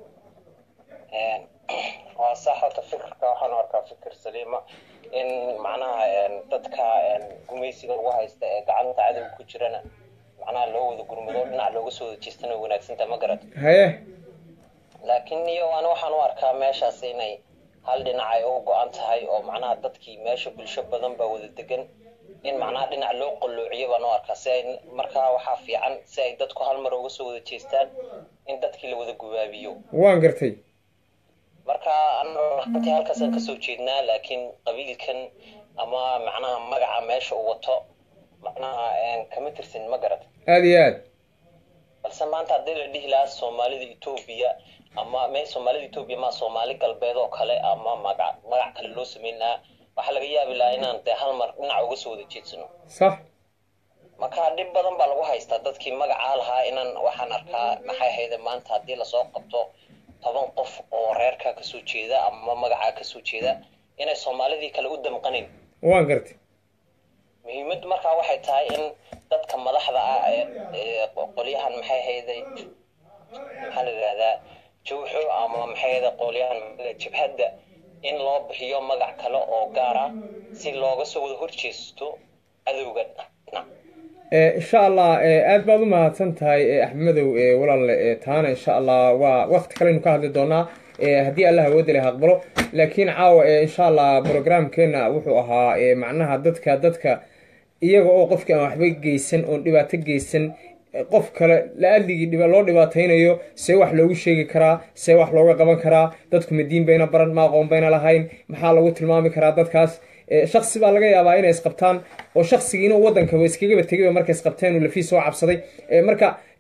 waa sax horta fikirka waxaan u arkaa fikir saliima in macnaha dadka gumaysiga lagu haysta ee gacanta cadowga ku jirana macnaha loo wada gurmado dhinac looga soo wada jeestana wanaagsanta ma garata haye laakiin iyo ani waxaan u arkaa meeshaas inay hal dhinac ay uga go-an tahay oo macnaha dadkii meesha bulsho badan baa wada degan in macnaha dhinac loo qalloociyo baan u arkaa si ay markaa waxaa fiican si ay dadku hal mar uga soo wada jeestaan in dadkii la wada gubaabiyo waan gartay marka anti halkaasaan kasoo jeednaa laakiin qabiilkan ama macnaha magaca meesha uu wato macnaha kama tirsin ma garata aada iyo aad balse maanta haddii la dhihi lahaa soomaalida etoobiya ama me soomaalida etoobiya ma soomaali galbeed oo kale ama magac magac kale loo sameyn lahaa waxaa laga yaabi lahaa inaan dee hal mar dhinac uga soo wada jeedsano sax marka dhib badan baa lagu haystaa dadkii magacaa lahaa inaan waxaan arkaa maxay ahayde maanta haddii lasoo qabto toban qof oo reerkaa kasoo jeeda ama magacaa kasoo jeeda inay soomaalidii kale u damqanin waan gartay muhiimaddu markaa waxay tahay in dadka madaxda ah ee qolyahan maxay ahayday maxaa la yidhahdaa jawxo ama maxay ahayda qolyahan jabhadda in loo bixiyo magac kale oo gaara si looga soo wada horjeesto cadowga dhinac insha allah aada baad u mahadsan tahay axmedow walaalle taana insha allah waa wakti kaleynu ka hadli doonaa haddii allah awoodda leh aqbalo laakiin caawa insha allah programkeena wuxuu ahaa macnaha dadka dadka iyaga oo qofkii aan waxba geysan oon dhibaato geysan qof kale la-adligii loo dhibaataynayo see wax loogu sheegi karaa see wax looga qaban karaa dadku madiin bayna baran ma aqoon bayna lahayn maxaa lagu tilmaami karaa dadkaas shaksi baa laga yaabaa inay isqabtaan oo shaksigiina wadankaba iskagaba tegayba markay isqabteen uu lafii soo cabsaday marka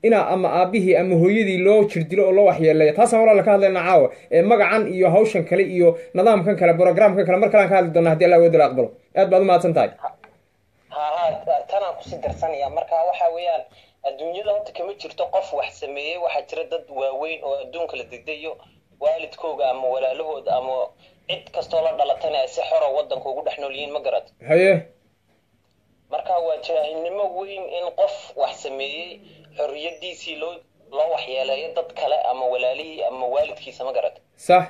inaa ama aabihii ama hooyadii loo jirdilo oo loo waxyeeleeyo taasaan walaala ka hadlayna caawa ee magacan iyo hawshan kale iyo nidaamkan kale programkan kale mar kalean ka hadli doona hadii allah wadala aqbalo aad baad umahadsan tahay ha ha tanaan kusii darsanaya marka waxa weeyaan adduunyada horta kama jirto qof wax sameeyey waxaa jira dad waaweyn oo adduunka la degdayo waalidkooga ama walaalahooda ama cid kastoo la dhalatana ay si xoro wadanka ugu dhex nool yihiin ma garad haye marka waa jaahilnimo weyn in qof wax sameeyey xorriyadiisii loo loo waxyeeleeyo dad kale ama walaalihii ama waalidkiisa ma garad sax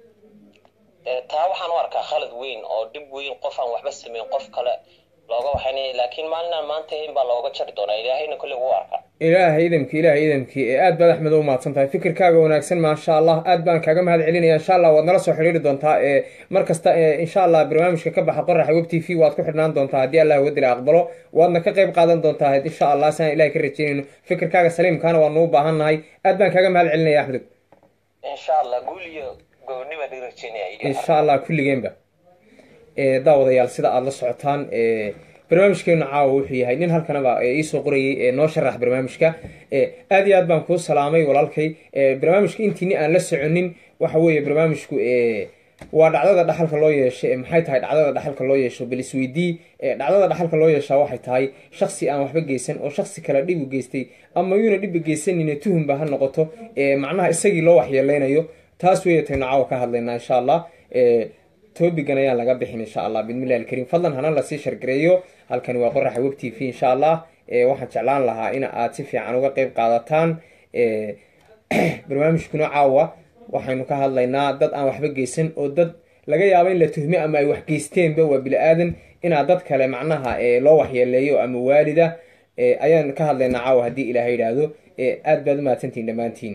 Eh, taa waxaan u arkaa khalad weyn oo dhib weyn qof aan waxba sameyn qof kale looga waxaynaya laakiin maalinaan maanta in baa looga jari doonaa ilaahayna kolley wuu arkaa ilaahay idamki ilaahay idamki ee aad baad axmed u mahadsan tahay fikirkaaga wanaagsan maasha allah aad baan kaaga mahad celinaya insha allah waad nala soo xidhiiri doontaa ee mar kasta ee insha allah barnaamijka ka baxa qoraxa web t v waad ku xidhnaan doontaa haddii allah wadila aqbalo waadna ka qayb qaadan doontaa insha allah siaan ilahay ka rajeynayno fikirkaaga saliimkaana waanu u baahan nahay aad baan kaaga mahad celinaya axmed insha allah guul iyo gooni baan i rajeynaya iyo insha allah kulligeenba ee daawadayaal sida aada la socotaan ee barnaamijkeenu caawa wuxuu yahay nin halkanaba ee iisoo qorayay ee noo sharax barnaamijka ee aad iyo aad baan kuu salaamay walaalkay ee barnaamijka intiini aan la soconin waxa weeye barnaamijku ee waa dhacdada dhaxalka loo yeesho ee maxay tahay dhacdada dhaxalka loo yeesho bal isweydii ee dhacdada dhaxalka loo yeeshaa waxay tahay shaksi aan waxba geysan oo shaksi kale dhib u geystay ama yuuna dhiba geysanine tuhumba ha noqoto ee macnaha isagii loo waxyeeleynayo taas weeye taynu caawa ka hadlaynaa insha allah ee tobigan ayaan laga bixin insha allah bismillahi alkariim fadlan hana lasii shargareeyo halkani waa qoraxa web t v insha allah ee waxaan jeclaan lahaa in aad si fiican uga qeyb qaadataan ee barnaamijkuna caawa waxaynu ka hadlaynaa dad aan waxba geysan oo dad laga yaabo in la tuhme ama ay wax geysteenba waa bili-aadan inaa dad kale macnaha ee loo waxyeeleeyo ama waalida ee ayaan ka hadlaynaa caawa haddii ilaahay yidhaahdo ee aad baad umahadsantihin dhammaantiin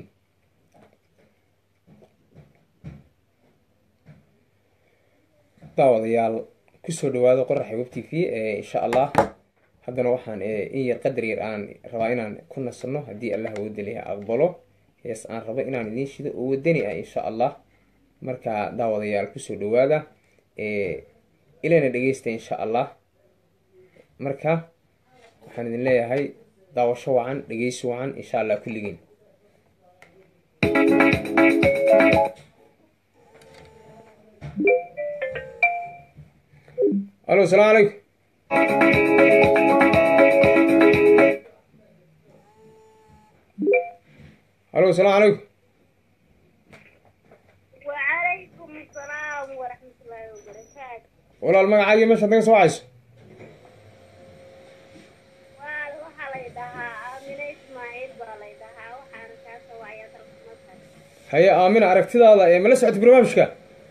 daawadayaal kusoo dhawaado qoraxa web t v ee insha allah haddana waxaan in yar qadar yar aan rabaa inaan ku nasano haddii allah wadaliha aqbalo hees aan rabo inaan idiin shido oo wadani ah insha allah marka daawadayaal kusoo dhawaada ilana dhegeysta insha allah marka waxaan idin leeyahay daawasho wacan dhegeysi wacan insha allah kulligiin alo asalaamu calaykum alo asalaamu calaykum وعليكم السلام ورحمة الله وبركاته walaal magacaagiyo meeshaad naga soo wacayso waa waxaa lay dhahaa aamine ismaaciil baa lay dhahaa waxaana kaa soo wacaya dalkumasar haye aamina aragtidaada ee mala socota barnaamijka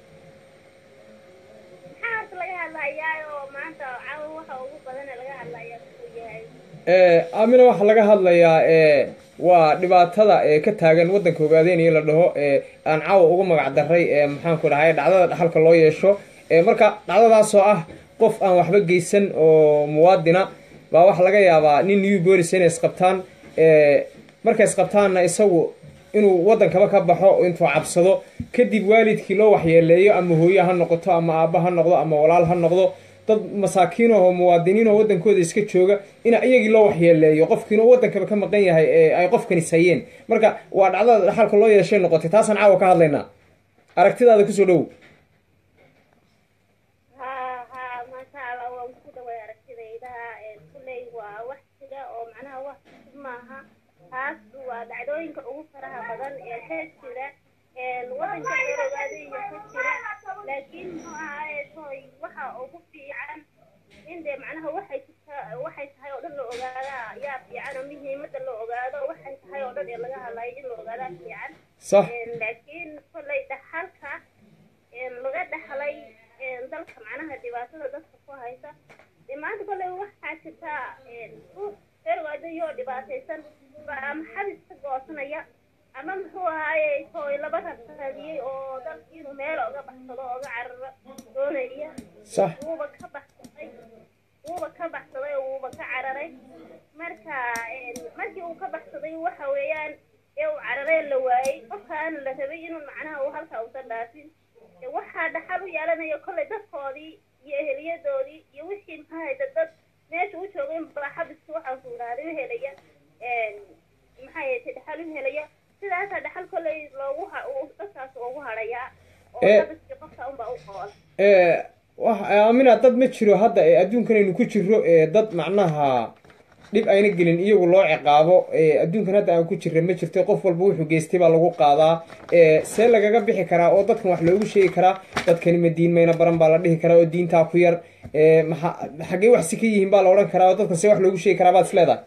maxaa horta laga hadlayaa oo maanta caawa waxa ugu badan ee laga hadlayaa uu yahay ee aamina waxaa laga hadlayaa ee waa dhibaatada ee ka taagan waddanka ogaadeynaya la dhaho ee aan caawa ugu magac daray ee maxaanku dhahay dhacdada dhaxalka loo yeesho ee marka dhacdadaasoo ah qof aan waxba geysan oo muwaadina baa waxaa laga yaabaa nin new bolis inay isqabtaan ee markay isqabtaanna isagu inuu waddankaba ka baxo intuu cabsado kadib waalidkii loo waxyeeleeyo ama hooye ha noqoto ama aabba ha noqdo ama walaal ha noqdo dad masaakiin oo muwaadiniin oo waddankooda iska jooga in iyagii loo waxyeeleeyo qofkiina waddankaba ka maqan yahay ee ay qofkanis hayeen marka waa dhacdada dhaxalka loo yeeshay noqotay taasaan caawa ka hadlaynaa aragtidaada kusoo dhow haa haa maasha allah waan ku dhaway aragtidayda kulley waa wax jira oo macnaha wax cusub maaha taas waa dhacdooyinka ugu faraha badan ee ka jira wadanka dowladaada iyo ka jira laakiin muxuu ahaye toy waxa ugu fiican in dee macnaha waxay jirta waxay tahay oo dhan la ogaada yaa fiican oo muhiimada la ogaado waxay tahay oo dhan ee laga hadlayo in la ogaadaa fiican sax laakiin kolley dhaxalka laga dhaxlay dalka macnaha dhibaatada dadka ku haysa dee maanta kolley waxaa jirta ruux reerwaadayo oo dhibaataysan baa ama xabis ka goosanaya ama muxuu ahaaye tooy laba rabsadiyey oo dalkii inuu meel oga baxsado oga cararo doonaya sax wuuba ka baxsaday wuuba ka baxsaday oo wuuba ka cararay marka markii uu ka baxsaday waxa weeyaan ee uu cararay la waayey qofkaana la rabay inuu macnaha uu halkaa uusan dhaafin dee waxaa dhaxal u yeelanaya kolley dadkoodii iyo eheliyadoodii iyo wixii maxaa hayda dad meesha u joogay baa xabiska waxaa sugnaaday u helaya maxay ahayd dhaxal u helaya sidaasaa dhaxal kolley loogu ha uu dadkaas ugu hadhayaa oo Eh. dadkii qofka unbaa u qool ee wax aamina dad ma jiro hadda ee adduunkan aynu ku jirro ee dad macnaha dhib ayna gelin iyagu loo ciqaabo ee adduunkan hadda aan ku jirra ma jirto qof walba wuxuu geystay baa lagu qaadaa ee see lagaga bixi karaa oo dadkan wax loogu sheegi karaa dadkani ma diin mayna baran baa la dhihi karaa oo diintaa ku yar ee maxa xaggee wax si ka yihiin baa la odhan karaa oo dadkan see wax loogu sheegi karaa baad is leedahay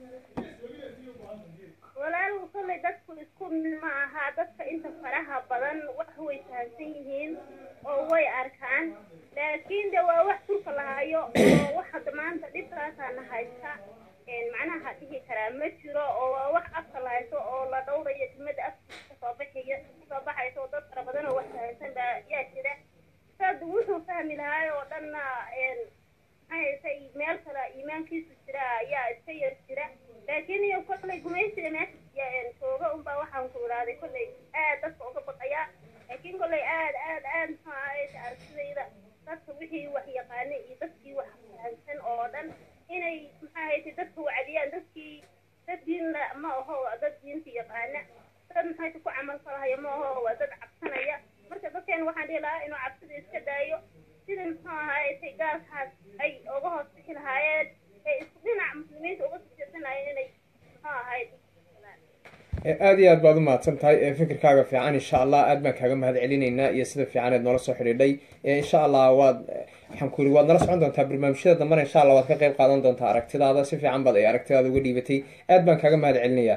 walaalku kolley dadku isku mid ma aha dadka inta faraha badan wax way fahamsan yihiin oo way arkaan laakiin de waa wax turka lahayo oo wax hadda maanta dhibkaasaana haysta een macnaha dhihi karaa ma jiro oo waa wax afka la haysto oo la dhowrayo dimada afkiisa kasoo baxaya kasoo baxaysa oo dad fara badan oo wax fahamsan baa yaa jira sad wuxuu fahmi lahaay oo dhanna een maxay haysa meel kale iimaankiisu jira ayaa iska yar jira laakiin iyo kolley gumaysiga meesha ya- jooga unbaa waxaan ku iraaday kolley aad dadka uga baqaya laakiin kolley aad aad aad muxuu ahayd aragtidayda dadka wixii wax yaqaanay iyo dadkii wax fahamsan oo dhan inay maxaa ahayd dadka wacdiyaan dadkii dad diin la ma aho waa dad diinta yaqaana dad maxay ku camal falahaya ma aho waa dad cabsanaya marka dadkeen waxaan dhihi lahaa inuu cabsida iska daayo sida muxuu ahayd gaalkaas ay uga hoos bixi lahaayeen ee isku dhinac muslimiinta uga sijirsanayeen inay muxuu ahayd ee aada iyo aad baad u mahadsan tahay ee fikirkaaga fiican insha allah aad baan kaaga mahad celinaynaa iyo sida fiican eed noola soo xidhiidhay ee insha allah waad waxaan ku yidhi waad nala socon doontaa barnaamijyada dambana insha allah waad ka qayb qaadan doontaa aragtidaada si fiican baad ay aragtidaada uga dhiibatay aad baan kaaga mahad celinayaa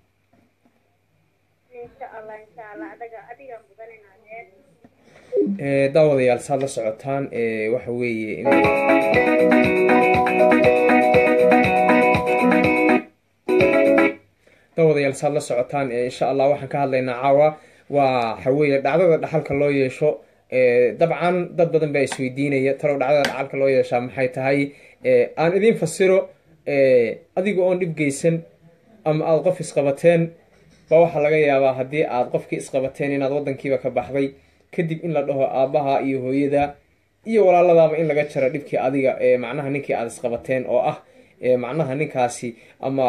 insha allah insha allah adaga adiga mudan inaad eed ee daawadayaal saad la socotaan ee waxa weeye in daawadayaal saad la socotaan ee insha allah waxaan ka hadlaynaa caawa waa waxa weeye dhacdada dhaxalka loo yeesho ee dabcan dad badan baa isweydiinaya talow dhacdada dhaxalka loo yeeshaa maxay tahay ee aan idiin fasiro ee adiga oon dhib geysan ama aada qof isqabateen baa waxaa laga yaabaa haddii aad qofkii isqabateen inaad wadankiiba ka baxday kadib in la dhaho aabbaha iyo hooyada iyo walaaladaaba in laga jaro dhibkii adiga ee macnaha ninkii aada isqabateen oo ah ee macnaha ninkaasi ama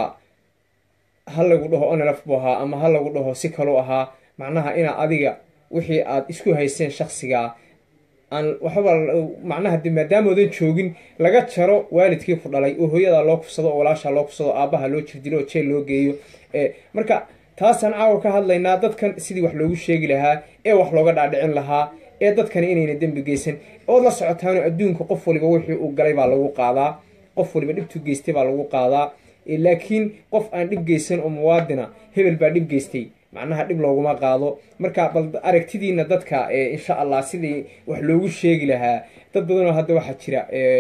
ha lagu dhaho onelaf buu ahaa ama ha lagu dhaho si kalu ahaa macnaha inaa adiga wixii aad isku haysteen shaksigaa aan waxba macnaha de maadaamoodan joogin laga jaro waalidkii ku dhalay oo hooyadaa loo kufsado oo walaashaa loo kufsado oo aabbaha loo jirdilo oo jeel loo geeyo ee marka taasaan caawa ka hadlaynaa dadkan sidii wax loogu sheegi lahaa ee wax looga dhaadhicin lahaa ee dadkani inayna dembi geysan ood la socotaano adduunka qof waliba wixii uu galay baa lagu qaadaa qof waliba dhibtuu geystay baa lagu qaadaa Eh, laakiin qof aan dhib geysan oo muwaadina hebel baa dhib geystay macnaha dhib looguma qaado marka bal aragtidiina dadka eh, insha allah sidii wax loogu sheegi lahaa dad badanoo hadda waxaa jira eh,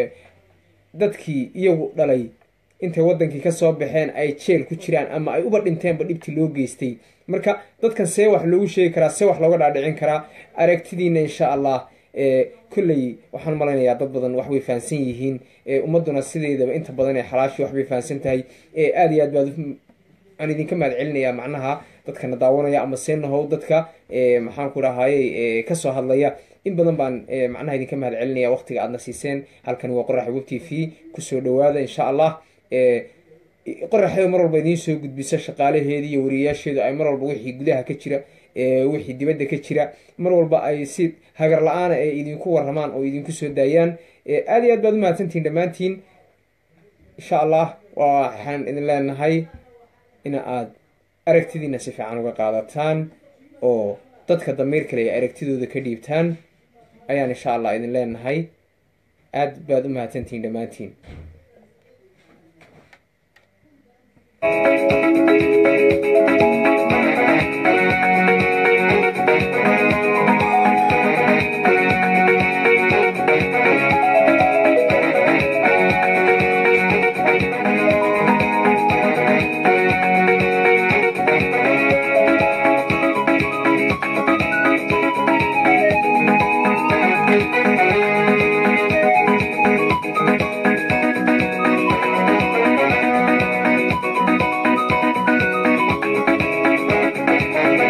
dadkii iyagu dhalay intay wadankii kasoo baxeen ay jeel ku jiraan ama ay uba dhinteenba dhibtii loo geystay marka dadkan see wax loogu sheegi karaa see wax looga dhaadhicin karaa aragtidiina insha allah ee kolley waxaan malaynayaa dad badan waxbay fahansan yihiin ee ummaduna sideedaba inta badan ee xalaashii waxbay fahansan tahay ee aada iyo aad baad u- aan idinka mahad celinayaa macnaha dadkana daawanaya ama seenahow dadka ee maxaan ku rahayey ee kasoo hadlaya in badan baan ee macnaha idinka mahad celinaya waqtiga aadna siiseen halkani waa qoraxa web t v kusoo dhawaada insha allah ee qoraxeeda mar walba idiin soo gudbisa shaqaalaheedi iyo wariyayaasheedu ay mar walba wixii gudaha ka jira ee wixii dibadda ka jira mar walba ay si hagar la-aana ay idinku waramaan oo idinku soo daayaan ee aada iyo aad baad u mahadsantihin dhammaantiin insha allah waxaan idin leenahay in aad aragtidiina si fiican uga qaadataan oo dadka damiir kale ay aragtidooda ka dhiibtaan ayaan insha allah idin leenahay aad baad u mahadsantihin dhammaantiin Thank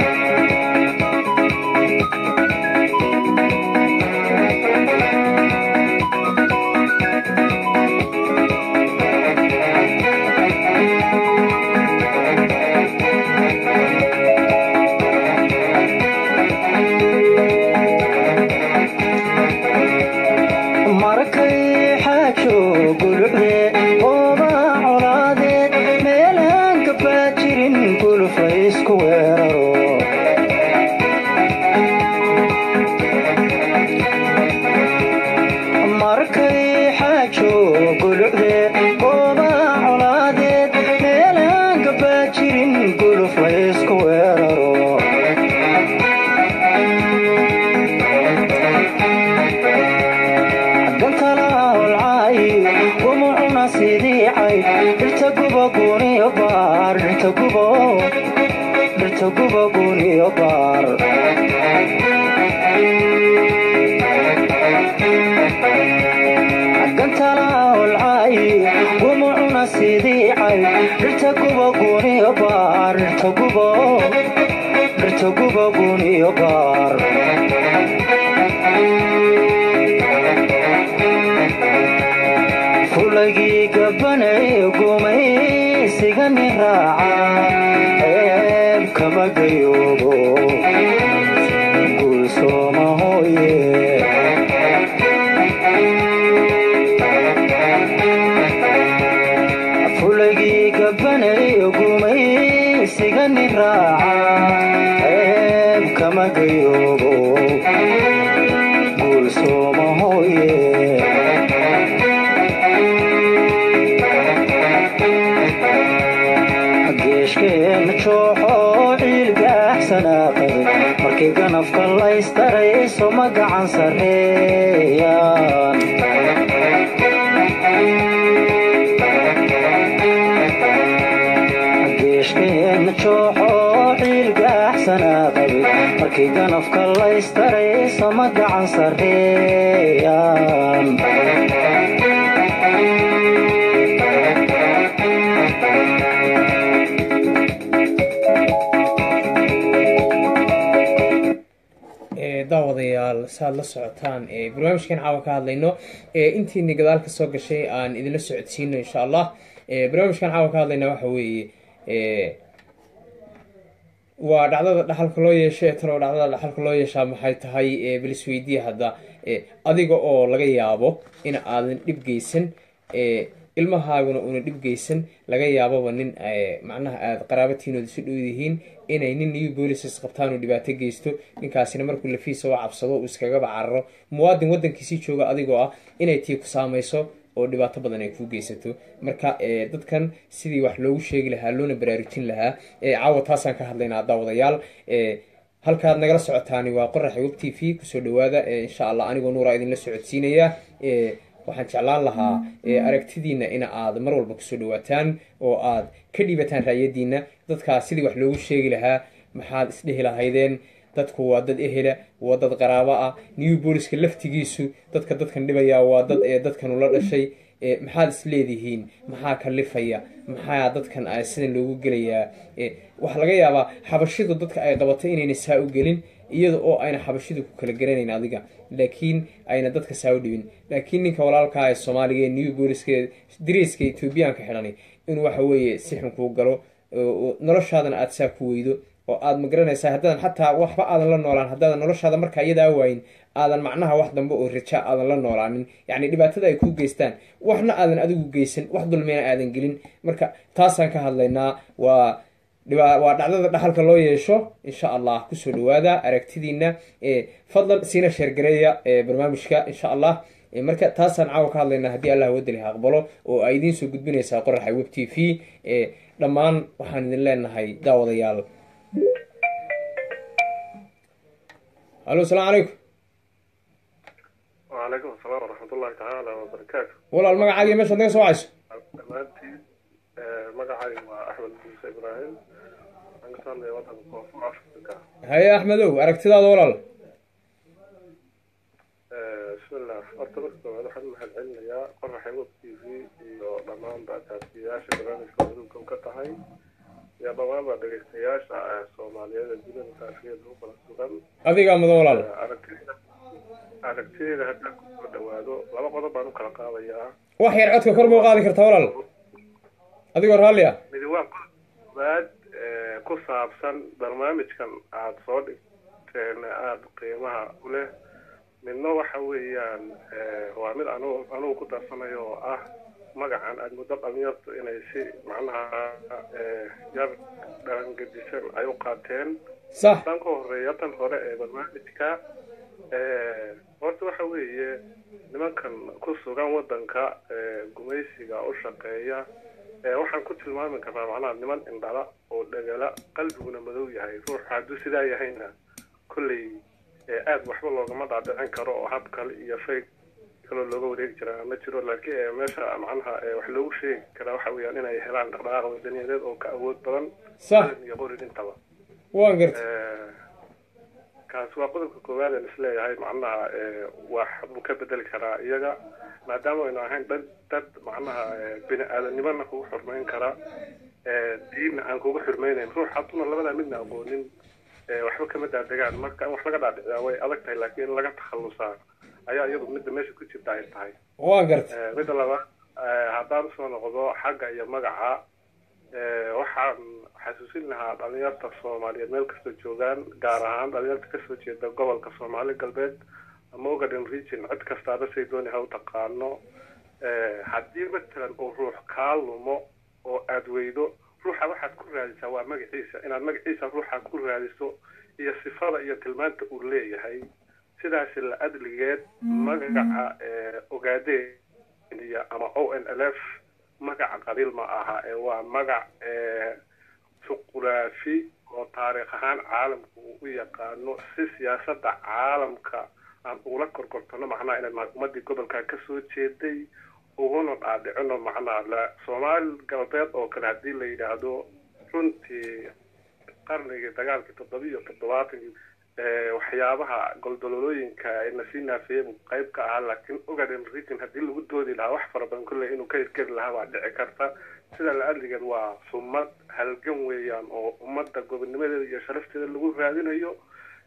dhirta gubo dhirta gubo guniyo baar gantala holcay gumucuna sidii cay dhirta gubo guniyo baar dhirta gubo dhirta gubo guniyo baar fulagii gabanay gumaysigani raaca ceeb kama gayoobo guulsooma hooye fulagii gabanay gumaysigani raaca ceeb kama gayoobo guulsooma hooye geeshkeen jooxo ciilgaaxsanaa qabay markii ganafka laystarayso ma gacan sarreeyaan geeshkeen jooxo ciilgaaxsanaa qabay markii ganafka laystarayso ma gacan sarreeyaan daawadayaal saaad la socotaan barnaamijkan caawa ka hadlayno intiini gadaal ka soo gashay aan idinla socodsiino insha allah barnaamijkan caawa ka hadlayna waxa weeye waa dhacdada dhaxalka loo yeesha ee talo dhacdada dhaxalka loo yeeshaa maxay tahay balisweydiya hadda adiga oo laga yaabo in aadan dhib geysan ilmahaaguna una dhib geysan laga yaababa nin macnaha aada qaraabatiinooda si dhow yihiin inay nin new bolices qabtaan oo dhibaato geysto ninkaasina markuu lafiisa u cabsado uu iskagaba cararo muwaadin waddankiisii jooga adigoo ah inay tii ku saamayso oo dhibaato badan ay kuu geysato marka dadkan sidii wax loogu sheegi lahaa loona baraarujin lahaa caawa taasaan ka hadlaynaa daawadayaal halkaad nagala socotaani waa qoraxa web t v kusoo dhawaada insha allah anigoo nuura idinla socodsiinaya waxaan jeclaan lahaa aragtidiina in aad mar walba kusoo dhawaataan oo aad ka dhiibataan raayadiina dadkaa sidii wax loogu sheegi lahaa maxaad isdhehi lahaydeen dadku waa dad ehela waa dad qaraabo ah new booliska laftigiisu dadka dadkan dhibaya waa dad ee dadkanu la dhashay maxaad is leedihiin maxaa kalifaya maxaa dadkan sidan loogu gelayaa waxaa laga yaabaa xabashidu dadka ay qabatay inayna saa u gelin iyada oo ayna xabashidu ku kala garanayn adiga laakiin ayna dadka saa u dhibin laakiin ninka walaalkaa ee soomaaliga ee new booliska dariiska ethoobiyaanka xidhanay inuu waxa weeye si xun kuu galo noloshaadana aada saa ku weydo oo aada ma garanaysaa haddaadan xataa waxba aadan la noolaan haddaadan noloshaada markaa iyadaa waayin aadan macnaha wax dambe oo raja aadan la noolaanin yacni dhibaatada ay kuu geystaan waxna aadan adigu geysan wax dulmina aadan gelin marka taasaan ka hadlaynaa waa waa dhacdada dhaxalka loo yeesho insha allah kusoo dhawaada aragtidiina fadlan siina sheergareeya barnaamijka insha allah marka taasaan caawa ka hadlaynaa haddii allah wadali ha aqbalo oo ay idiin soo gudbinaysaa qoraxa web t v dhammaan waxaan idin leenahay daawadayaal alo asalaamu calaykum وعليكم السلام ورحمة الله تعالى وبركاته walaal magacaagiyo meeshaad naga soo wacayso dhammaantiin magacay waa axmed muuse ibraahim waxaan ka hadlaya waddanka koonfur afrika haye axmedow aragtidaada walaal bismillah horta marka koowaad waxaan mahad celinayaa qoraxa web t v iyo dhammaanba taasiyayaasha barnaamijka waduunka ka tahay iyo dhammaanba dhegeystayaasha soomaaliyeed ee dunida taafiyada u kala sugan adigaa mudan walaal aragtida aragtideeda haddaan kusoo dhawaado laba qodob baan u kala qaadayaa wax yar codka kor buu qaadi kartaa walaal adigoo raalli ah midi waa koowaad ku saabsan barnaamijkan aada soo dhigteen aada qiimaha u leh midna waxa weeyaan waa mid anugu anugu ku darsanayo oo ah magacan aada muddo dhalinyartu inay si macnaha yar dhalangedisan ay u qaateen sax tan ka horeeya tan hore ee barnaamijka horta waxa weeye nimankan ku sugan waddanka gumaysiga u shaqeeya waxaan ku tilmaami karnaa macnaha niman indhala oo dhagala qalbiguna madow yahay ruuxa hadduu sidaa yahayna kolley aada waxba loogama dhaadhicin karo oo hab kale iyo fayg kaloo looga wareegi jiraa ma jiro laakiin eh, meesha macnaha eh, wax loogu sheegi karaa waxa weeyaan inay helaan dhaqdhaqaaq wadaniyadeed oo ka awood badan Sax. qalin iyo qorin intaba waan gartay Eh, kaas waa qodobka koowaad aan isleeyahay macnaha eh, wax buu ka bedeli karaa iyaga maadaama aynu ahayn dad dad macnaha eh, bini aadanimona kugu xurmayn kara eh, diinna aan kugu xurmaynayn ruux hadduna labadaa midna aqoonin eh, waxba kama daadegaan marka in wax laga dhaadhiciyaa way adag tahay laakiin in laga takhalusaa ayaa iyadu midda meesha ku jirta ay tahay waan gartay Eh, midda labaad eh, haddaan usoo noqdo xagga iyo magaca eh, waxaan xasuusin lahaa dhalinyarta soomaaliyeed meel kastoo joogaan gaar ahaan dhalinyarta kasoo jeeda gobolka soomaali galbeed ama ogaden region cid kastaaba say dooni ha u taqaano Eh, haddii matalan uu ruux kaa lumo oo aad weydo ruuxa waxaad ku raadisaa waa magaciisa inaad magaciisa ruuxa ku raadiso iyo sifada iyo tilmaanta uu leeyahay sidaasi la adligeed magaca eh, ogaadeniya ama o n l f magaca qabiil ma aha ee waa magac eh, juquraafi oo taariikh ahaan caalamku uu u yaqaano si siyaasadda caalamka aan ugula korkortano macnaha inay ummadii gobolka ka soo jeeday uguna dhaadhicino macnaha la soomaali galbeed oo kale haddii la yidhaahdo runtii qarnigii dagaalkii toddoba iyo toddobaatankii eh, waxyaabaha goldololooyinka ee lasii naafeeyey buu qayb ka ahaa laakiin ogaden region haddii lagu doodi lahaa wax fara badan kolley inuu ka hirgeli lahaa baa dhici karta sida la adligeed waa sumad halgan weeyaan oo ummadda gobonnimadeeda iyo sharafteeda lagu raadinayo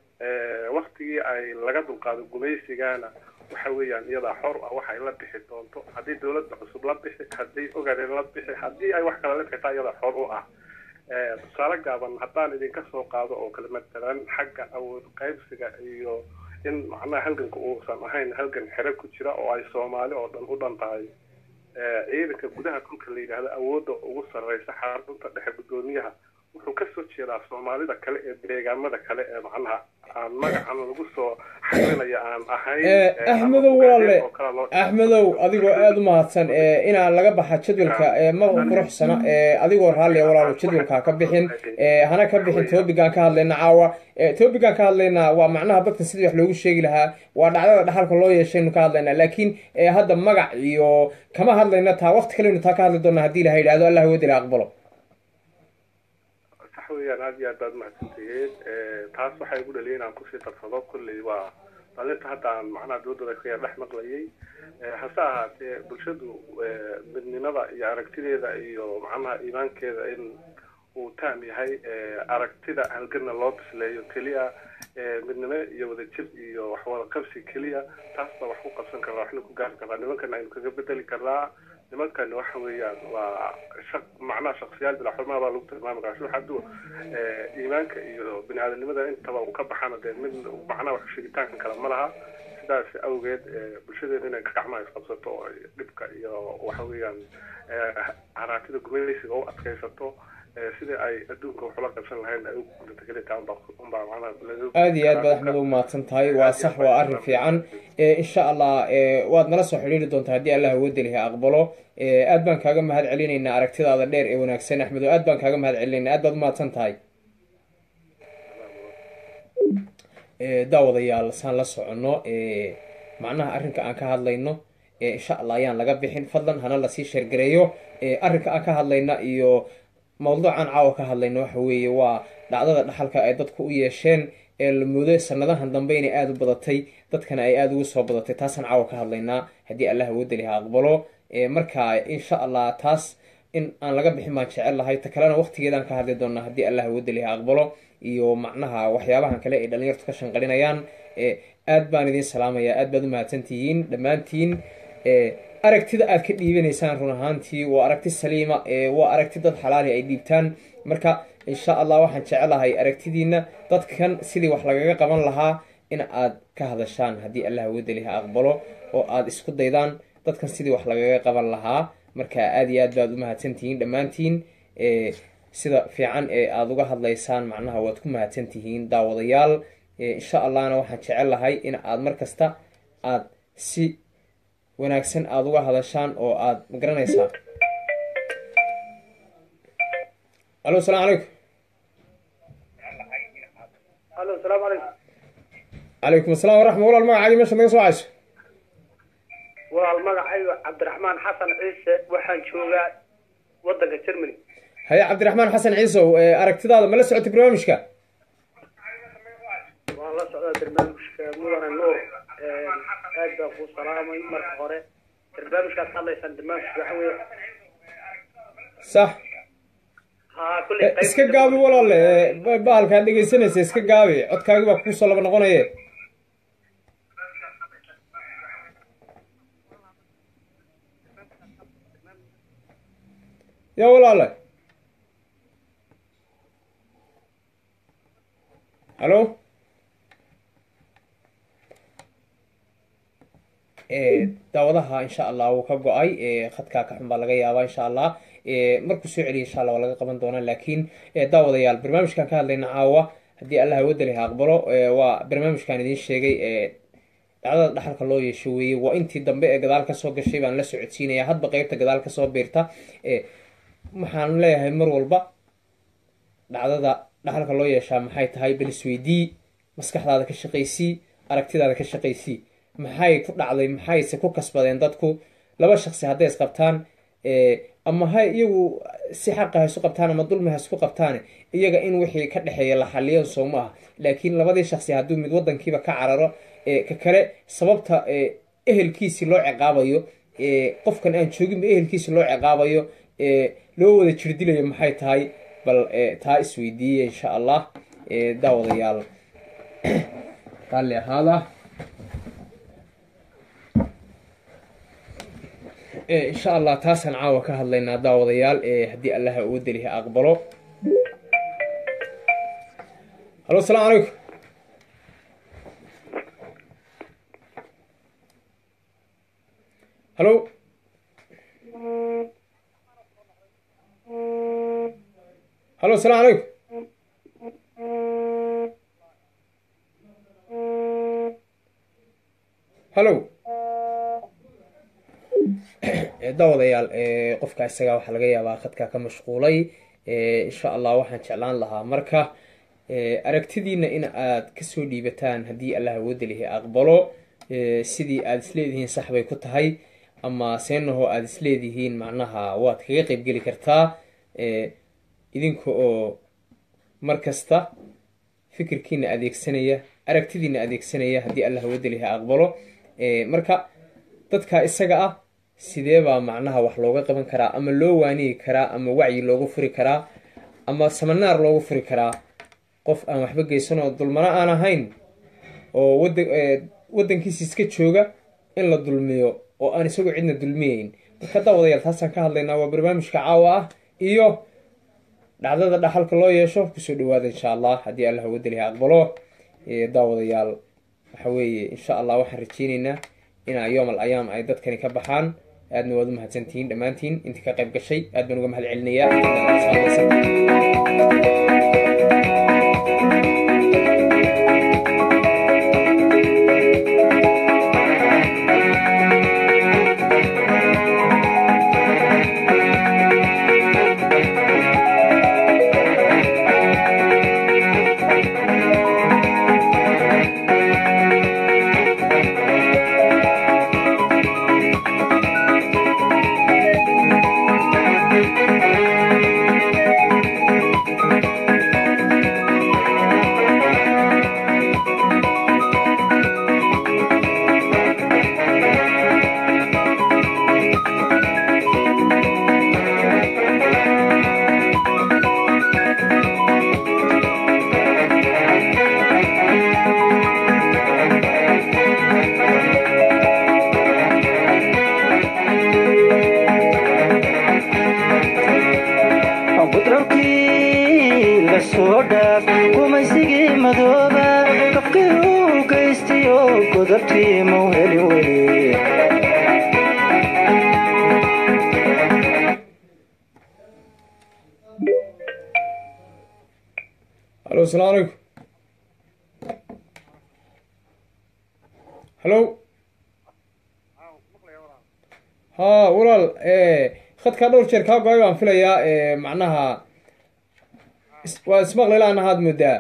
Eh, waktigii ay laga dulqaado gumaysigana waxa weeyaan iyadaa xor ah waxay la bixi doonto haddii dowladda cusub la bixi haddii ogaden la bixi haddii ay wax kale la bixitaa iyadaa xor u ah Eh, tusaale gaaban haddaan idinka soo qaado oo kale matalan xagga awood qaybsiga iyo in macnaha halganka uusan ahayn halgan xere ku jira oo ay soomaali oo dhan u dhan tahay Eh, ciidanka gudaha dhulka la yidhaahdo awoodda ugu sarreysa xarunta dhexe guddoomiyaha wuxuu ka soo jeedaa soomaalida kale ee deegaamada kale ee macnaha aan magacan lagu soo xarinaya aan ahayn Eh, eh, axmedow ama walaale oo kale loo- axmedow adigoo aada u mahadsan ee inaan laga baxa jadwalka ee ma quruxsana ee adigoo raalliya walaalo jadwalka ka bixin ee hana ka bixin topigan ka hadlayna caawa ee topigan ka hadlaynaa waa macnaha dadka sidii wax loogu sheegi lahaa waa dhacdada dhaxalka loo yeeshaynu ka hadlaynaa laakiin ee hadda magac iyo kama hadlayna taa waqti kalenu taa ka hadli doonaa haddii ilaha yidhahdo allah wadila aqbalo sax weeyaan aad iyo aad baad mahadsantihiin Eh, taas waxay igu dhaliyay inaan kusii darsado kolley waa dhalinta hadda aan macnaha dooddooda ka yar dhex maqlayay Eh, hase ahaatee bulshadu eh, midnimada iyo aragtideeda iyo macnaha iimaankeeda in uu taam yahay eh, aragtida halganna loo bisleeyo keliya eh, midnimo iyo wadajir iyo waxwada qabsi keliya taas baa wax ku qabsan karnaa waxna ku gaari karnaa nimankan aynu kaga bedeli karnaa nimankan waxa weeyaan waa shaq macnaha shaksiyaal bila xurmaa baa lagu tilmaami karaa sida hadduu eh, iimaanka iyo bini aadanimada intaba uu ka baxana dee mid macnaha wax sheegitaanka kale ma laha sidaas awgeed eh, bulshadeena inay gacmaha isqabsato oo ay dhibka iyo waxa weeyaan eh, haraatida gumaysiga u adkaysato eh, sidii ay adduunka wax ula qabsan lahayn ay u gudato kelitaa unbaa unbaa macnaha laga aada iyo aad baad axmed u mahadsan tahay waa sax waa arrin fiican ee insha allah ee waad nala soo xidhiiri doontaa haddii allah wadaliha aqbalo ee aad baan kaaga mahad celinaynaa aragtidaada dheer ee wanaagsan axmed oo aad baan kaaga mahad celinaynaa aad baad u mahadsan tahay ee daawadayaal saan la soconno ee macnaha arrinka aan ka hadlayno ee insha allah ayaan laga bixin fadlan hana lasii sheergareeyo ee arrinka aan ka hadlayna iyo mawduucan caawa ka hadlayna waxa weeye waa dhacdada dhaxalka ay dadku u yeesheen ee la moodo sanadahan dambe inay aada u badatay dadkana ay aada ugu soo badatay taasaan caawa ka hadlaynaa haddii allah wadaliha aqbalo ee marka insha allah taas in aan laga bixin baan jecel lahay ta kalena waqtigeedaan ka hadli doonaa haddii allah wadaliha aqbalo iyo macnaha waxyaabahan kale ay dhalinyartu ka shanqalinayaan ee aad baan idin salaamayaa aad baad u mahadsantihiin dhammaantiin ee aragtida aad ka dhiibanaysaan run ahaantii waa aragti saliima ee waa aragti dad xalaali ay dhiibtaan marka insha allah waxaan jecelahay aragtidiina dadkan sidii wax lagaga qaban lahaa in aad ka hadashaan haddii allah wadaliha aqbalo oo aad isku daydaan dadkan sidii wax lagaga qaban lahaa marka aada iyo aad baad u mahadsantihiin dhammaantiin ee sida fiican ee aada uga hadlaysaan macnaha waad ku mahadsantihiin daawadayaal insha allahna waxaan jecel lahay in aad mar kasta aad si wanaagsan aada uga hadashaan oo aad magaranaysaa alo asalaamu calaykum alo asalaamu calaykum calaykum assalam waraxma walaal magacaagi meeshaad naga soo cayso walaal magacayga cabdiraxmaan xasan ciise waxaan joogaa waddanka germany haye cabdiraxmaan xasan ciisow ee, aragtidaada ma la socotay barnaamijka waan la socdaa barnaamijka mudane nuur aad baan kuu salaamay marka hore barnaamijkaad hadlaysaan barnaamijka waxa weeye sax haa kulley Eh, iska gaabi walaale ee, ba- bahalkaad dhegaysanaysa iska gaabi codkaagi baa kuusoo laba noqonaye ya walaale halo Eh, daawadaha insha allah wuu ka go-ay eh, khadkaa ka xun baa laga yaabaa insha allah Eh, markuu soo celiya insha allah waa laga qaban doonaa laakiin eh, daawadayaal barnaamijkan ka hadlayna caawa haddii allah wadali ha aqbalo eh, waa barnaamijkan idiin sheegay eh, dhacdada dhaxalka loo yeesho weeye waa intii dambe ee gadaal kasoo gashay baan la socodsiinaya hadba qeybta gadaal kasoo biirta Eh, waxaan leeyahay mar walba dhacdada dhaxalka loo yeeshaa maxay tahay bal isweydii maskaxdaada ka shaqaysii aragtidaada ka shaqaysii maxay ku dhacday maxayse ku kasbadeen dadku laba shaqsi hadday isqabtaan eh, ama ha iyagu si xaqa ha isu qabtaan ama dulmi ha isku qabtaan iyaga in wixii ka dhexeeya la xaliyan soo ma aha laakiin labadii shaqsi hadduu mid wadankiiba ka cararo eh, ka kale sababta eh, ehelkiisi loo ciqaabayo eh, qofkan aan jooginba ehelkiisi loo ciqaabayo eh, loo wada jirdilayo maxay tahay bal eh, taa isweydiiya insha allah eh, daawadayaal raalli ahaada Eh, insha allah taasaan caawa ka hadlaynaa daawadayaal eh, haddii allaha uga deliha aqbalo halo asalaamu calaykum halo halo asalaamu calaykum halo Eh, daawadayaal eh, qofka isagaa waxaa laga yaabaa khadka ka mashquulay Eh, insha allah waxaan jeclaan lahaa marka eh, aragtidiina in aad kasoo dhiibataan haddii allah wadalihi aqbalo eh, sidii aad isleedihiin sax bay ku tahay ama seenaho aad isleedihiin macnaha waad kaga qeybgeli kartaa eh, idinka oo mar kasta fikirkiina adeegsanaya aragtidiina adeegsanaya haddii allah wadalihi aqbalo Eh, marka dadka isaga ah sidee baa macnaha wax looga qaban karaa ama loo waaniyi karaa ama wacyi loogu furi karaa ama samanaar loogu furi karaa qof aan waxba geysan oo dulmano aan ahayn oo wada wadankiisa iska jooga in la dulmiyo oo aan isagoo cidna dulmiyeyn marka daawadayaal taasaan ka hadlaynaa waa barnaamijka caawa ah iyo dhacdada dhaxalka loo yeesho kusoo dhawaada insha allah haddii allah wadaliha aqbalo Eh, daawadayaal waxa weeye insha allah waxaan rajeyneynaa inaa yoom al ayaam ay dadkani ka baxaan aadna waad u mahadsantihiin dhammaantiin intii ka qayb gashay aad baan uga mahad celinayaa budhowkii la soo dhaaf gumaysigii madooba qabkii uu geystiyo godabtii mau helin weli halo asalaamu calaykum halo ha walaal khadkaa dhowr jeer kaa go-ay baan filayaa macnaha is- waa ismaqlilaan ahaad moodaa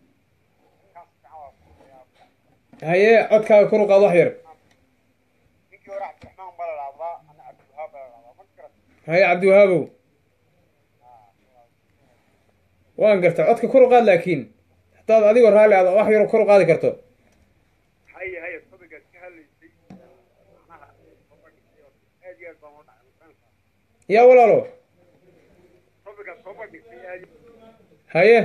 haye codkaaga kor u qaad wax yar haye cabdiwahaabow waan garta codka kor u qaad laakiin hadaad adigoo raalli aad wax yaro kor u qaadi karto haya haya topigaad ka hadlaysay macnaha aad iyo aad baan u dhacay yaa walaalo topigaad soo bandhigtay aad haye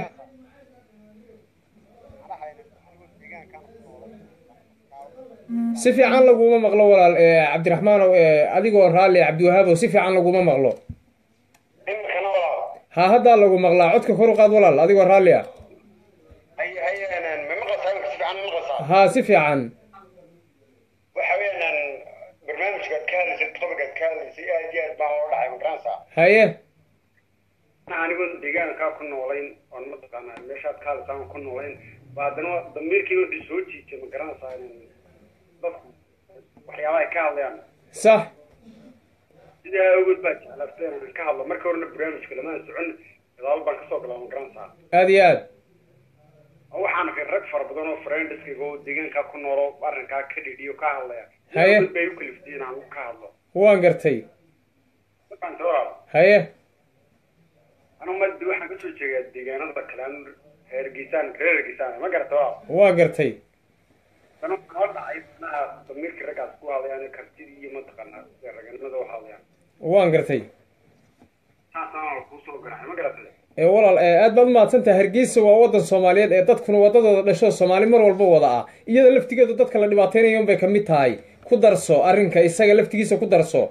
si fiican laguma maqlo walaal eh, cabdiraxmaanow eh, adigoo raalli cabdiwahaabow si fiican laguma maqlo imikana walaal ha haddaa lagu maqlaa codka kor u qaad walaal adigoo raalli ah haya haya ma maqlaysaa imika si fiican ma maqlaysaa haa si fiican waxa weeyaan barnaamijkaad ka hadlaysay topigaad ka hadlaysay aad iyo aad baan u dhacay magaranaysaa haye anigoon deegaankaa ku noolayn oon mataqaanaa meeshaad ka hadlaysaan ku noolayn ba haddana damiirkii wuxuu soo jiitay ma garanaysaa in dadku waxyaabaha ay ka hadlayaan sax sidaa awgeed baa jeclaatay inaan ka hadlo marka horena barnaamijka lamaan socon gadaal baan kasoo galaa ma garanaysaa aad iyo aad oo waxaan arkay rag fara badan oo friendiskayga oo deegaankaa ku noolo arrinkaa ka dhidhiyo ka hadlaya Haye. Awgeed bay u kaliftay inaan ka hadlo waan gartay markaan walaal haye anu ma waxaan kasoo jeedaa deegaanada kale anu reer geesaan reer geesaan ma garata walaal waa gartay dana kala dhacay manaha damiirkii raggaas ku hadlayaan kartidii iyo mataqaanaa sida raganimada u hadlayaan waan gartay saasaan kusoo garaxay ma garatay ee walaal ee aad baad umahadsantahay hargeysa waa wadan soomaaliyeed ee dadkuna wadadooda dhasho soomaali mar walba wada ah iyada laftigeedu dadka la dhibaateynayo unbay ka mid tahay ku darso arrinka isaga laftigiisa ku darso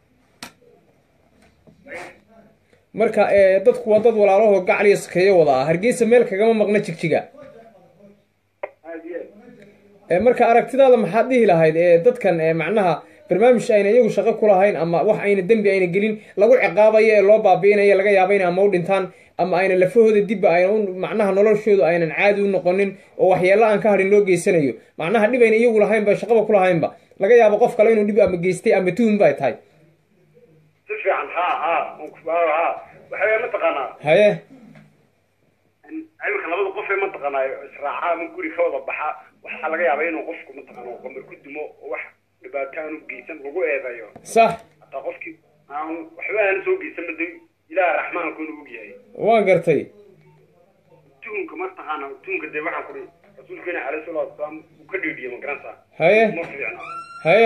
marka ee dadku waa dad walaalahoo gacliyo sakeeyo wada ah hargeysa meel kagama maqna jigjiga aad iyo aad ee marka aragtidaada maxaad dhihi lahayd ee dadkan ee macnaha barnaamij ayna iyagu shaqo ku lahayn ama wax ayna dembi ayna gelin lagu ciqaabayo ee loo baabi'inayo laga yaaba in ama u dhintaan ama ayna lafahooda dibba ayna u macnaha noloshoodu aynan caadi u noqonin oo waxyeello aan ka hadhin loo geysanayo macnaha dhib ayna iyagu lahaynba shaqaba ku lahaynba laga yaabo qof kale inuu dhib ama geystay ama tuhum bay tahay si fiican ha ha ha waxa weya mataqaanaa haye imika labada qof ee mataqaanaa israaca ama guri ka wada baxa waxaa laga yaabaa inuu qofku mataqaana qamar ku dumo oo wax dhibaato aan u geysan lagu eedeeyo sax hataa qofkii aan waxba aan soo geysan mada ilaah raxmaankuna og yahay waan gartay tuhunka mataqaana tuhunka dee waxaan kuri rasuulkeena caleyhi salaatu wasalaam uu ka dhiidhiye ma garanaysaa haye ma fiicna haye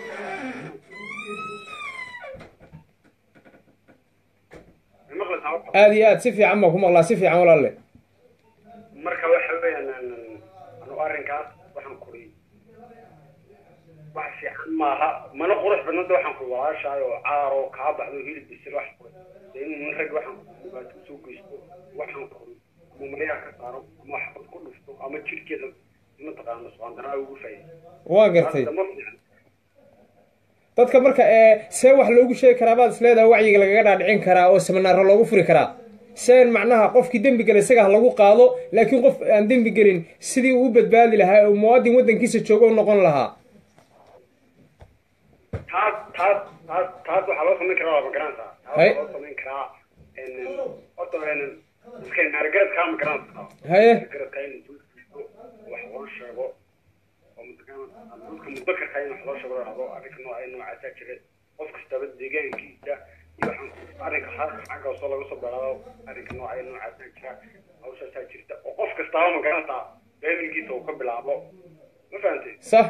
ma maqlaysaa horta? aada iyo aad si fiican baan ku maqlaa si fiican walaalle marka waxa weeyaan anu arrinkaas waxaan kuri wax fiican maaha mana qurux badnada waxaan kuri walaashaay oo caar oo kaa baxdo hilib bisil wax kuri dee inuu rag waxaan kuri dhibaato usoo geysto waxaan kuri ama malayaa ka saaro ama waxbad ku dhufto ama jirhkeeda mataqaana suqaandanaa ugu faa'iido waan gartay ma fiican dadka marka ee see wax loogu sheegi karaa baad isleedahay wacyiga lagaga dhaadhicin karaa oo seminaaro loogu furi karaa seen macnaha qofkii dembi gala isaga ha lagu qaado laakiin qof aan dembi gelin sidii uu u badbaadi lahaa oo muwaadin waddankiisa jooga u noqon lahaa taas taas taas taas waxaa loo samayn karaa waa ma garanaysaa taas Hay. waxaa loo samayn karaa horta iska naargaradkaa ma garanaysaa haye naargaradkaa in wax loo sheego oo mataqaana dadka mudakarka in wax loo sheego la dhahdo arrinka nooca noocaasaa jira qof kastaba deegaankiisa iyo waxaan arrinka xa- xagga hoose laga soo bilaabo arrinka nooca noocaasaa jira hawshaasaa jirta oo qof kastaba ma garanaysaa familkiisa uu ka bilaabo ma fahantay sax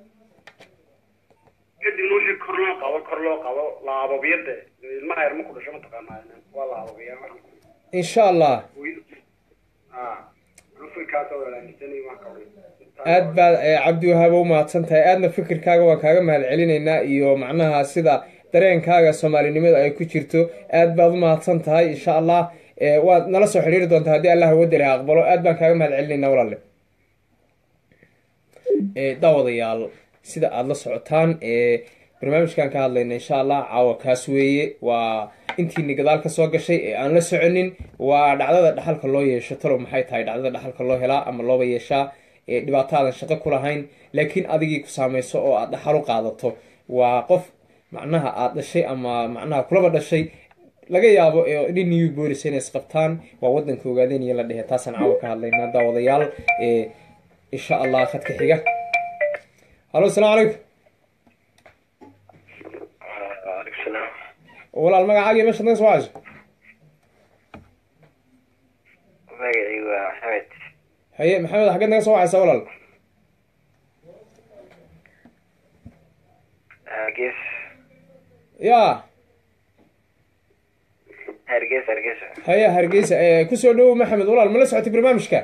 kadibna wixii kor loo qabo kor loo qabo laababiyada ilmaha yar ma ku dhasho mataqaanaa waa laababiyaa waxaan ku insha allah ah rufinkaas oo aaminsanay waan ka wari aad baad ee, cabdiwahaab u mahadsan tahay aadna fikirkaaga waan kaaga mahad celinaynaa iyo macnaha sida dareenkaaga soomaalinimada ay ku jirto aad baad u mahadsan tahay insha allah ee, waad nala soo xidhiiri doontaa haddii allah wadali ha aqbalo aad baan kaaga mahad celinaynaa walaale ee, daawadayaal sida aada la socotaan ee barnaamijkan ka hadlayna insha allah caawa kaas weeye waa intiini gadaal ka soo gashay ee aan la soconin waa dhacdada dhaxalka loo yeesho talow maxay tahay dhacdada dhaxalka loo helaa ama looba yeeshaa ee dhibaato aadan shaqo ku lahayn laakiin adigii ku saamayso oo aad dhaxal u qaadato waa qof macnaha aad dhashay ama macnaha kulaba dhashay laga yaabo ee nin new bolis inay isqabtaan waa wadanka ogaadeen iyo la dhehe taasaan caawa ka hadlaynaa daawadayaal ee insha allah khadka xiga halo asalaamu calaykum waalaikum salaam walaal magacaagii meeshaad naga soo wacayso magacii waa maxamed haye maxamed xaggeed naga soo wacaysa walaal hargeys ya hargeys hargeys haye hargeysa ee, kusoo dhowow maxamed walaal ma la socotay barnaamijka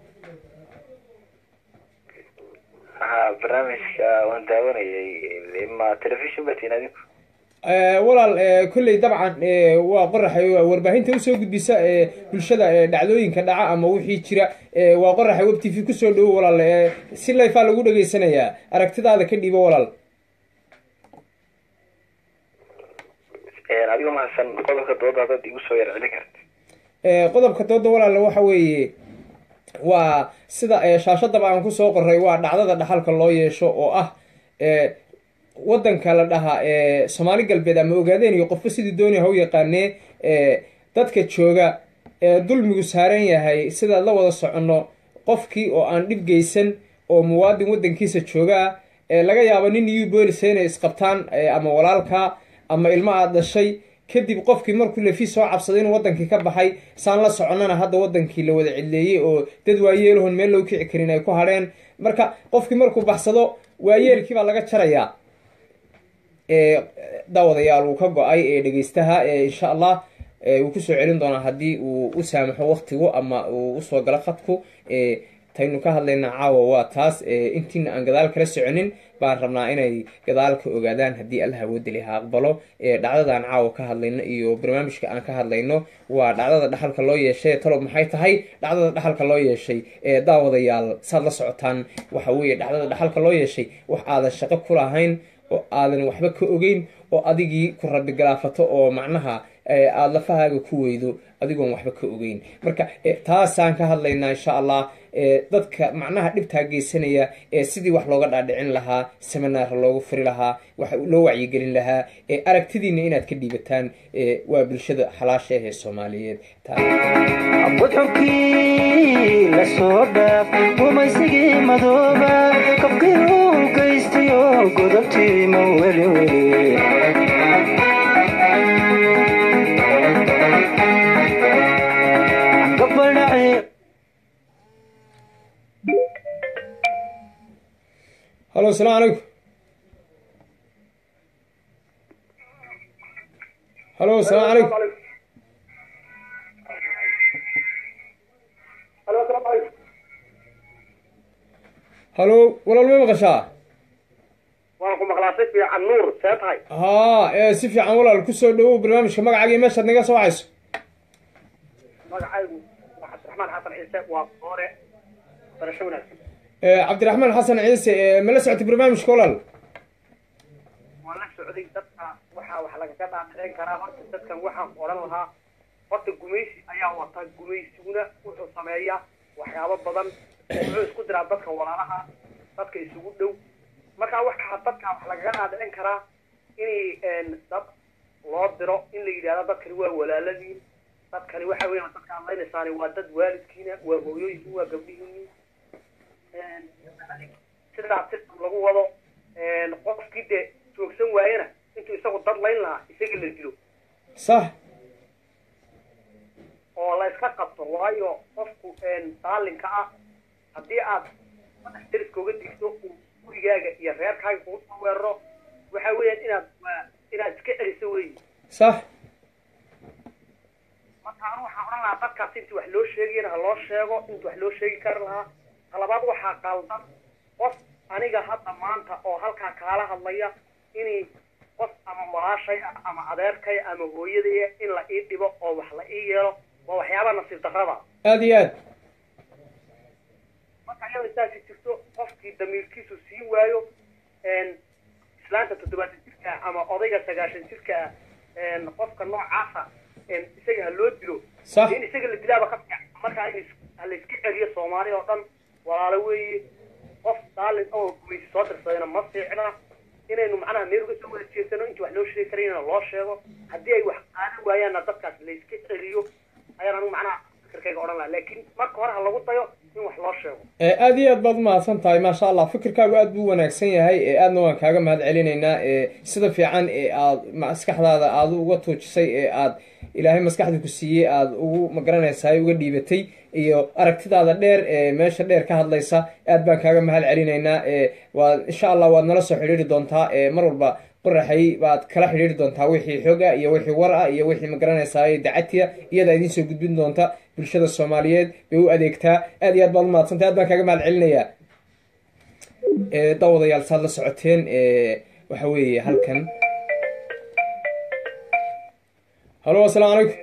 haa barnaamijka waan daawanayay ma telefishin batiin adinku Ee, walaal ee, kolley dabcan ee, waa qoraxay waa warbaahinta usoo gudbisa ee, bulshada ee, dhacdooyinka dhaca ama wixii jira ee, waa qoraxay web t v kusoo dhowo walaal ee, si layfaa lagu dhageysanayaa aragtidaada ka dhiibo walaal adigo mahadsan qodobka dooda dad igu soo yar celin karta Ee, qodobka dooda walaal waxa weeye waa sida ee, shaashadaba aan kusoo qoray waa dhacdada dhaxalka loo yeesho oo ah ee, wadanka la dhahaa ee, soomaali galbeed ama ogaadeen iyo qofba sidii doonaya ha u yaqaanee ee, dadka jooga ee dulmigu saaran yahay sidaad la wada soconno qofkii oo aan dhib geysan oo muwaadin wadankiisa jooga ee laga yaabo nin iyo boolisa inay isqabtaan ee, ama walaalka ama ilmo aad dhashay kadib qofkii markuu lafi soo cabsaday inuu wadankii ka baxay saan la soconnana hadda wadankii la wada cidleeyey oo dad waayeelahon meel loo kici karin ay ku hadheen marka qofkii markuu baxsado waayeelkii baa laga jarayaa ee daawadayaal uu ka go-ay ee dhegeystaha ee insha allah ee wuu kusoo celin doonaa haddii uu u saamaxo waktigu ama uu usoo galo khadku ee taynu ka hadlayna caawa waa taas ee intiina aan gadaal kala soconin baan rabnaa inay gadaal ka ogaadaan haddii allah awoodali ha aqbalo ee dhacdadaan caawa ka hadlayno iyo barnaamijka aan ka hadlayno waa dhacdada dhaxalka loo yeeshay talob maxay tahay dhacdada dhaxalka loo yeeshay ee daawadayaal saad la socotaan waxa weeye dhacdada dhaxalka loo yeeshay wax aadan shaqo ku lahayn oo aadan waxba ka ogeyn oo adigii ku rabi galaafato oo macnaha ee, aada lafahaaga ku weydo adigoon waxba ka ogeyn marka ee, taasaan ka hadlaynaa insha allah ee, dadka macnaha dhibtaa geysanaya ee sidii wax looga dhaadhicin lahaa seminaara loogu furi lahaa wax loo wacyigelin lahaa ee aragtidiina inaad ka dhiibataan ee, waa bulshada xalaasha ah ee soomaaliyeed wadxunkii la soo dhaaf gumaysigii madooba kabkii uu geystayo godobtii ma weli weli gabadhaci halo asalaamu calaykum halo asalaamu calaykum halo walaal ma maqashaa waan ku maqlaa si fiican nuur see tahay haa ee si fiican walaal kusoo dhawow barnaamijka magacaagii meeshaad naga soo wacayso magacaygu waa cabdiraxmaan xasan ciise waa hore barasho wanaagsan ee cabdiraxmaan xasan ciise ee ma la socotay barnaamijka walaal waan la socday dadka waxaa wax lagaga dhaadhicin karaa horta dadkan waxaan odhan lahaa horta gumaysi ayaa wata gumaysiguna wuxuu sameeyaa waxyaabo badan wuxuu isku diraa dadka walaalaha dadka isugu dhow marka waxaa dadka wax lagaga dhaadhicin karaa in dad loo diro in la yidhahdo dadkani waa walaaladiin dadkani waxa weeyaan dadka aad laynaysaani waa dad waalidkiina waa hooyooyinki waa gabdhihiini sidaas si lagu wado qofkii dee joogsan waayena intuu isagu dad layn lahaa isaga la dilo sax oo la iska qabto waayo qofku daalinka ah haddii aad madax deriska uga digto uu gurigaaga iyo reerkaaga kugu soo weeraro waxa weeyaan inaad waa inaad iska celiso weyi sax marka anu waxaan odhan lahaa dadkaas intii wax loo sheegayana ha loo sheego intii wax loo sheegi kari lahaa talabaad waxaa qaldan qof aniga hadda maanta oo halkaa kaala hadlaya inay qof ama walaashay ah ama adeerkay ama hooyadaya in la ii dhibo oo wax la ii yeelo waa waxyaaba nasiib darrada aada iyo aad marka iyada saasi jirto qofkii damiirkiisu sii waayo islaanta toddobaatan jirka ah ama odayga sagaashan jirka ah qofka noocaasa isaga ha loo dilo Sax. in isaga la dilaaba ka fiican marka in is- ha la iska celiyo soomaali oo dhan walaalo weeye qof daalin oo gumaysi soo dirsadayna ma fiicna inaynu macnaha meel uga soo wada jeesano intii wax loo sheegi karayna loo sheego haddii ay wax qaadan waayaanna dadkaas la iska celiyo ayaan anigu macnaha fikirkayga odhan lahaa laakiin marka hore ha lagu dayo in wax loo sheego ee aada iyo aad baad umahadsan tahay maasha allah fikirkaagu aad buu wanaagsan yahay ee aadna waan kaaga mahad celinaynaa ee sida fiican ee aad maskaxdaada aada uga tuujisay ee aad ilaahay maskaxda ku siiyey aada ugu magaranaysaay uga dhiibatay iyo aragtidaada dheer ee meesha dheer ka hadlaysa aad baan kaaga mahad celinaynaa ee waad insha allah waad nala soo xidhiiri doontaa ee mar walba qoraxay baad kala xidhiiri doontaa wixii xog ah iyo wixii war ah iyo wixii magaranaysaay dacatiya iyada idiin soo gudbin doonta bulshada soomaaliyeed bay u adeegtaa aad iyo aad baad umahadsantay aad baan kaaga mahad celinayaa ee daawadayaal saad la socoteen ee waxa weeye halkan halo asalaamu calaykum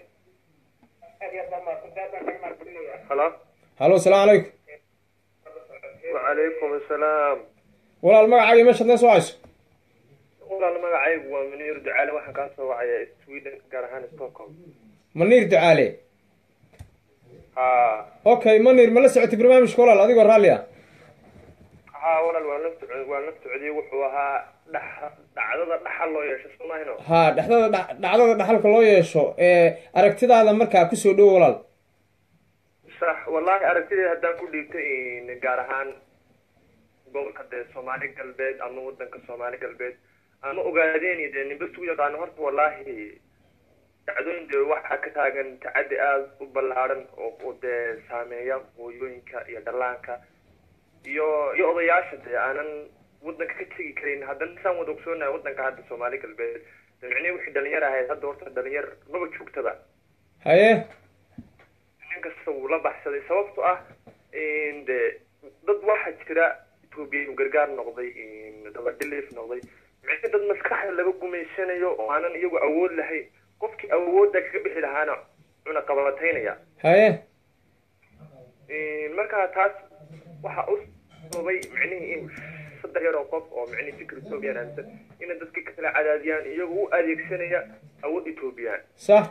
halo halo asalaamu calaykum wacalaykum asalaam walaal magacaaga meeshaad nee soo hayso walaal magacaygu waa muniir ducaale waxaan kaa soo wacaya sweden gaar ahaan stockholm maniir ducaale ha okay manir ma la socotay barnaamijka walaal adigoo raalli ah ha walaal waan la socod waan la socdiyey wuxuu ahaa dhax dhacdada dhaxal loo yeesho soomahino ha dhexdada dha- dhacdada dhaxalka loo yeesho ee aragtidaada markaa kusoo dhowo walaal sax wallahi aragtideeda haddaan ku dhiibtay gaar ahaan gobolka dee soomaali galbeed ama wadanka soomaali galbeed ama ogaadeen dee ninba isu yaqaano horta wallahi dhacdooyin dee waxaa ka taagan tacaddi aada u ballaaran oo oo dee saameeya hooyooyinka iyo dhallaanka iyo iyo odayaasha dee aanan wadanka ka tegi karin haddana saan wada ogsoonahay wadanka hadda soomaali galbeed dee micnihi wixii dhalinyar ahayd hadda horta dhalinyar maba joogtaba haye nin kasta wuu la baxsaday sababto ah de dad waxaa jira etoobiya inu gargaar noqday dabadhiliif noqday micne dad maskaxda laga gumaysanayo oo aanan iyagu awood lahayn qofkii awoodda kaga bixi lahaana cuna qabataynaya haye marka taas waxaa u sababay micnihii in saddex yar oo qof oo micnihi fikir ethoobiyan aaminsan inay dadka kala cadaadiyaan iyagoo u adeegsanaya awood ethoobiyan sax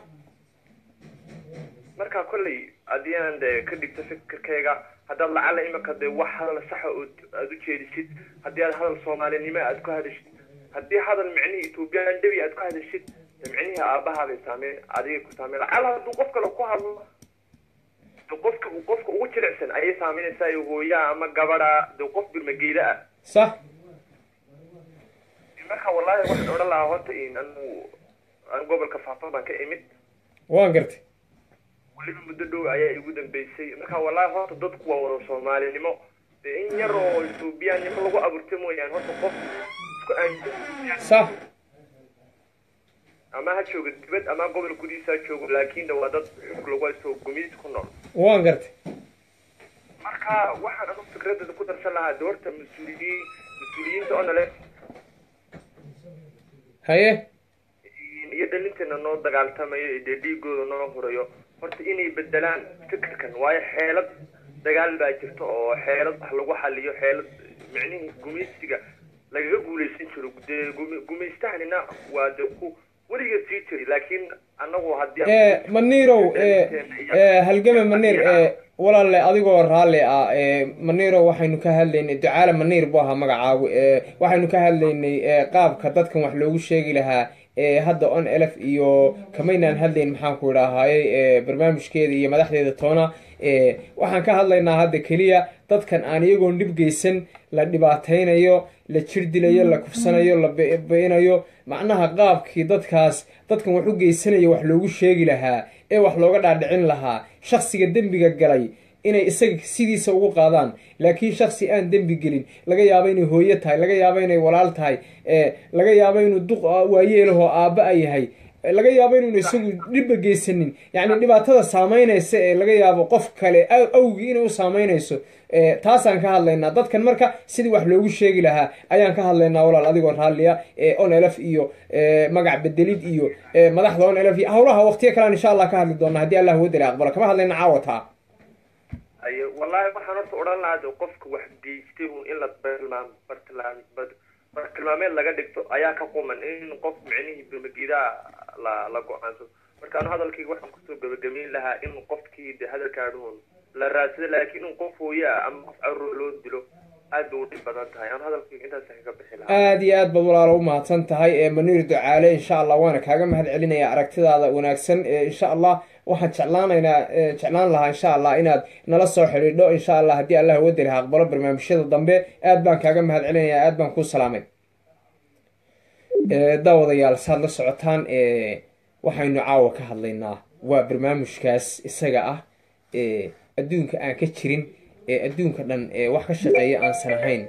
marka kolley haddii aan de ka dhigto fikirkayga haddaad lacala imika dee wax hadal saxa ood aada u jeedisid haddii aad hadal soomaalinimo aad ku hadashid haddii hadal micnihii ethoobiyan dhabi aad ku hadashid de micnihii aabahaabay saameyn adigay ku saameyn lacala hadduu qof kale ku hadlo de qofka qofka ugu jilicsan ayay saameynaysaa iyo hooyaa ama gabadha de qof birmageeda ah sax marka wallahi waxaan odhan lahaa horta in anu an gobolka faafan baan ka imid waan gartay weliba muddo dhow ayaa igu dambeysay marka wallahi horta dadku waa wada soomaalinimo dee in yar oo ethoobiyaannimo lagu abuurtay mooyaan horta qof isku aaminsan sax ama ha jooga dibad ama gobol gudihiisa ha joogo laakiin de waa dad xug lagu haysto gumiis ku nool waan gartay marka waxaan anu fikradada ku darsan lahaa de horta mas-uuliyiin mas-uuliyiinta oo nale haye iyo dhalinteena noo dagaaltamayo iyo dee dhiigooda noo hurayo horta inay bedelaan fikirkan waayo xeelad dagaal baa jirta oo xeelad wax lagu xaliyo xeelad micnihii gumaysiga lagaga guulaysan jiro dee gumi- gumaystahanina waa de ku weligeed sii jiray laakiin anagu haddii ee maniirow ee ee halgame maniir ee walaalle adigoo raalli ah ee maniirow waxaynu ka hadlaynay ducaale maniir buu ahaa magacaagu ee waxaynu ka hadlaynay ee qaabka dadkan wax loogu sheegi lahaa ee hadda on elf iyo kamaynaan hadlayn maxaan ku idhaahayey ee barnaamijkeeda iyo madaxdeeda toona ee waxaan ka hadlaynaa hadda keliya dadkan aan iyagoon dhib geysan la dhibaataynayo la jir dilayo la kufsanayo la be-inayo macnaha qaabkii dadkaas dadkan wax u geysanayo wax loogu sheegi lahaa ee wax looga dhaadhicin lahaa shaksiga dembiga galay inay isaga sidiisa ugu qaadaan laakiin shaksi aan dembi gelin laga yaabo inay hooyo tahay laga yaabo inay walaal tahay ee laga yaabo inuu duq waayeelahoo aabba a yahay laga yaabo inuuna isagu dhibba geysanin yacni dhibaatada saameynaysa ee laga yaabo qof kale awgii inay u saameynayso taasaan ka hadlaynaa dadkan marka sidii wax loogu sheegi lahaa ayaan ka hadlaynaa walaal adigoo raalliya on elf iyo magac bedelid iyo madaxda on elf iyo howlaha waqtiyo kalean insha allah ka hadli doona haddii allah wadala aqbalo kama hadlayna caawataa ayo wallahi waxaan horta odhan lahaa de qofka wax geystay un in la bartilmaam bartilmaam bartilmaameed laga dhigto ayaa ka quman in qof micnihii birmagidaa la la go-aansado marka anu hadalkayga waxaan kusoo gabagabeyn lahaa in qofkii de hadalkaadhuun la raadsado laakiin in qof hooye ah ama qof carruur loo dilo aad bay u dhib badan tahay anu hadalkayga intaas kaga bixi lahaa aada iyo aad baad walaalo u mahadsan tahay ee maniir ducaale insha allah waana kaaga mahad celinaya aragtidaada wanaagsan ee insha allah waxaan jeclaanaynaa eh, jeclaan lahaa insha allah inaad nala soo xidhiidho insha allah haddii allah wadari ha aqbalo barnaamijyada dambe aad baan kaaga mahad celinayaa aad baan kuu salaamay Eh, daawadayaal saad la socotaan eh, waxaynu caawa ka hadlaynaa waa barnaamijkaas isaga ah ee adduunka aan ka jirin ee adduunka dhan ee wax ka shaqeeya aansan ahayn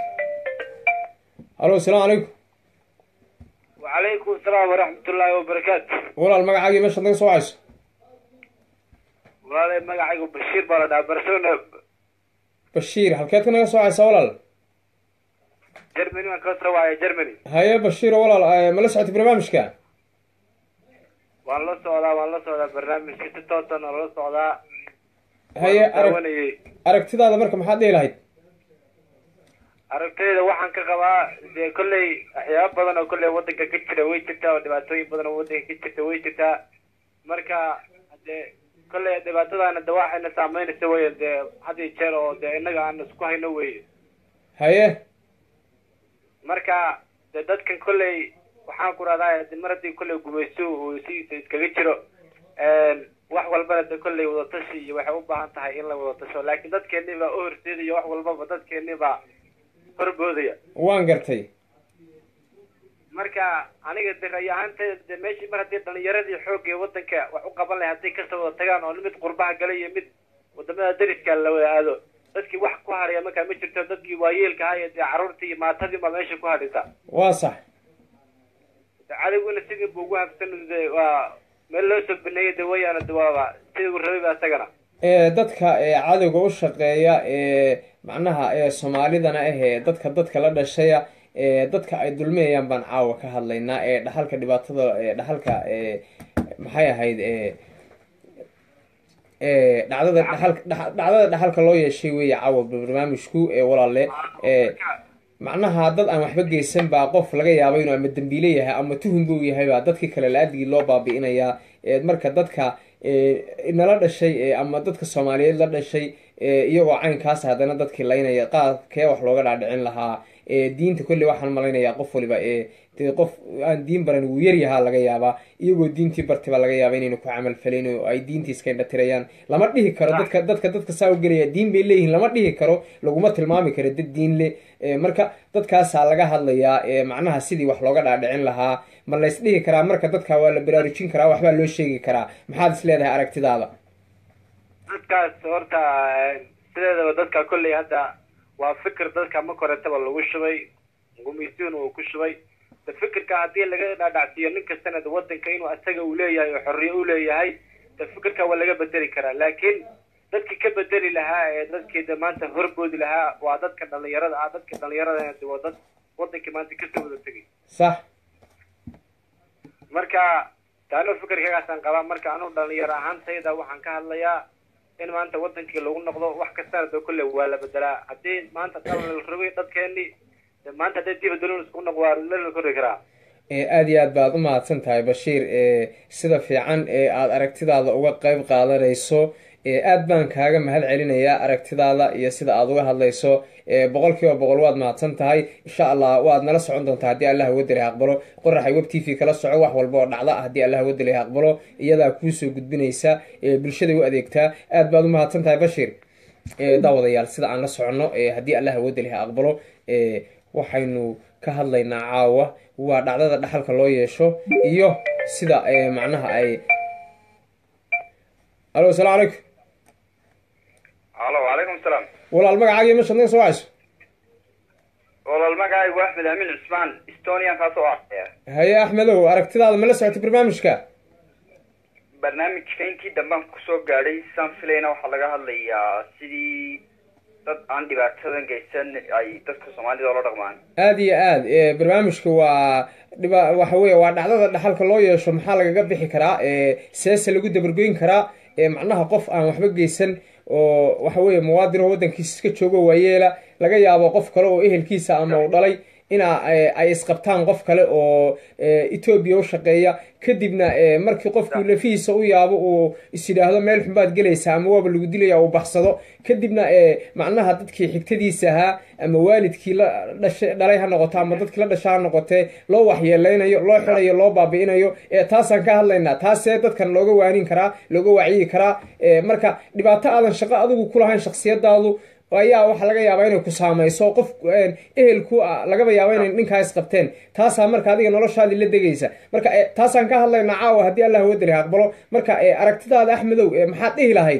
halo asalaamu calaykum وعليكم السلام ورحمة الله وبركاته walaal magacaagii meeshaad naga soo wacayso والله magacaygu Bashir baa la dhahaa Barcelona bashiir halkeed ka naga soo wacaysaa walaal Germany waan ka soo wacay Germany haye bashiiro walaal eh, ma la socotay barnaamijka waan la socdaa waan la socdaa barnaamijka si toosan oo la socdaa haye Waan arag daawanayay aragtidaada marka maxaad dhihi lahayd aragtayda waxaan ka qabaa dee kolley waxyaaba badan oo kolley wadanka ka jira way jirtaa oo dhibaatooyin badan oo wadanka ka jirta way jirtaa marka dee kolley dhibaatadaana de waxayna saameynaysa weye dee had iyo jeer oo dee innaga aan isku hayno weye haye marka dee dadkan kolley waxaan ku rahdaa de mar haddii kolley gumayso uu sidiisa iskaga jiro wax walbana de kolley wadatashi iyo waxay u baahan tahay in la wadatasho laakiin dadkeennii baa u horseedaya wax walbaba dadkeennii baa horboodaya waan gartay marka aniga de ray ahaantayda de meeshii mar haddii dhalinyaradii xoogga ee wadanka wax u qaban lahay hadday kasoo wada tagaan oo mid qurbaha galay iyo mid wadamada dariska la wada aado dadkii wax ku hadhaya markaa ma jirto dadkii waayeelka ahaa iyo dee carruurtii iyo maatadii baa meesha ku hadhaysa waa sax de cadowguna sidii buu ugu habsan de waa meel loo soo baneeyay de wayaana de waaba sidii uu rabay ba isagana ee dadka ee cadowga u shaqeeya ee macnaha ee soomaalidana ah ee dadka dadka la dhashaya ee dadka ay dulmiyayaan baan caawa ka hadlaynaa ee dhaxalka dhibaatada ee dhaxalka ee maxay ahayd ee ee dhacdada dhaxalka dhax- dhacdada dhaxalka loo yeeshay weeye caawa barnaamijku ee walaale ee macnaha dad aan waxba geysan baa qof laga yaabo inuu ama dembiile yahay ama tuhun buu yahay baa dadkii kale la-adigii loo baabi'inayaa ee marka dadka ee nala dhashay ee ama dadka soomaaliyeed la dhashay ee iyagoo caynkaas haddana dadkii laynaya qaadkee wax looga dhaadhicin lahaa ee diinta kolley waxaan malaynayaa qof waliba ee dee qof aan diin baran wuu yaryahaa laga yaabaa iyagoo diintii bartay baa laga yaaba inaynu ku camal falayn oo ay diintii iska indhatirayaan lama dhihi karo dadka dadka dadka saa u gelaya diin bay leeyihiin lama dhihi karo laguma tilmaami karo dad diin le ee marka dadkaasaa laga hadlayaa ee macnaha sidii wax looga dhaadhicin lahaa ma lays dhihi karaa marka dadka waa la baraarujin karaa waxbaa loo sheegi karaa maxaad is leedahay aragtidaada dadkaas horta sideedaba dadka kolley hadda waa fikir dadka ma koretaba lagu shubay gumaysiuna uu ku shubay de fikirka haddii laga dhaadhacsiiyo nin kastana de wadanka inuu asaga uu leeyahay oo xorriye u leeyahay de fikirka waa laga bedeli karaa laakiin dadkii ka bedeli lahaa ee dadkii de maanta horboodi lahaa waa dadka dhalinyarada ah dadka dhalinyarada de waa dad wadankii maanta kasoo wada tegay sax marka taano fikirkagaasaan qabaa marka anugu dhalinyaro ahaantayda waxaan ka hadlayaa in maanta wadankii lagu noqdo wax kastana de kolle waa la bedelaa haddii maanta dal la rabay dadkeenii de maanta hadday diba dulin isku noq waa la kori karaa ee aada iyo aad baad u mahadsan tahay bashiir ee sida fiican ee aada aragtidaada uga qeyb qaadanayso ee aad baan kaaga mahad celinayaa aragtidaada iyo sida aada uga hadlayso ee boqol kiiba boqol waad mahadsan tahay insha allah waad nala socon doontaa haddii allah wadali ha aqbalo qoraxay web t v kala soco wax walba oo dhacda haddii allah wadali ha aqbalo iyadaa kuusoo gudbinaysa ee bulshaday u adeegtaa aad baad u mahadsan tahay bashiir ee daawadayaal sida aan la soconno ee haddii allah wadali ha aqbalo ee waxaynu ka hadlaynaa caawa waa dhacdada dhaxalka loo yeesho iyo sida ee macnaha ay alo asalaamu calaykum alo wacalaykum salaam walaal magacaaga iyo meeshaad naga soo wacayso walaal magacaygu axmed aamin cusmaan estonian kaasoo ah haye axmedow aragtidaada ma la socotay barnaamijka barnaamijka intii dambaan kusoo gaadhay saan filayna waxaa laga hadlayaa sidii dad aan dhibaatadan geysan ay dadka soomaalida oola dhaqmaan aada iyo aad ee barnaamijka waa dhiba waxa weeye waa dhacdada dhaxalka loo yeesho maxaa lagaga bixi karaa ee seese lagu dabargoyn karaa ee macnaha qof aan waxba geysan oo waxa weeye muwaadin oo waddankiisa iska joogo waayeela laga yaabo qof kale oo ehelkiisa ama uu dhalay ina eh, ay isqabtaan qof kale oo eh, etoobiya u shaqeeya kadibna eh, markii qofkii lafihiisa u yaabo uu is yidhaahdo meel xunbaad gelaysaa ama waaba lagu dilaya uu baxsado kadibna eh, macnaha dadkii xigtadiisa ahaa ama waalidkii la dhashay dhalay ha noqoto ama dadkii la dhasha ha noqotee loo waxyeeleynayo loo xirayo loo baabi'inayo ee taasaan ka hadlaynaa taasee dadkan looga waanin karaa looga wacyi karaa Eh, marka dhibaato aadan shaqo adigu kulahayn shaksiyadaadu ayaa waxaa laga yaabaa inay ku saamayso qof eh, ehelku ah, lagaba yaaba inay ninkaa isqabteen taasaa marka adiga noloshaadii la degaysa marka eh, taasaan ka hadlaynaa caawa haddii allah wadali aqbalo marka eh, aragtidaada axmedow eh, maxaad dhihi lahayd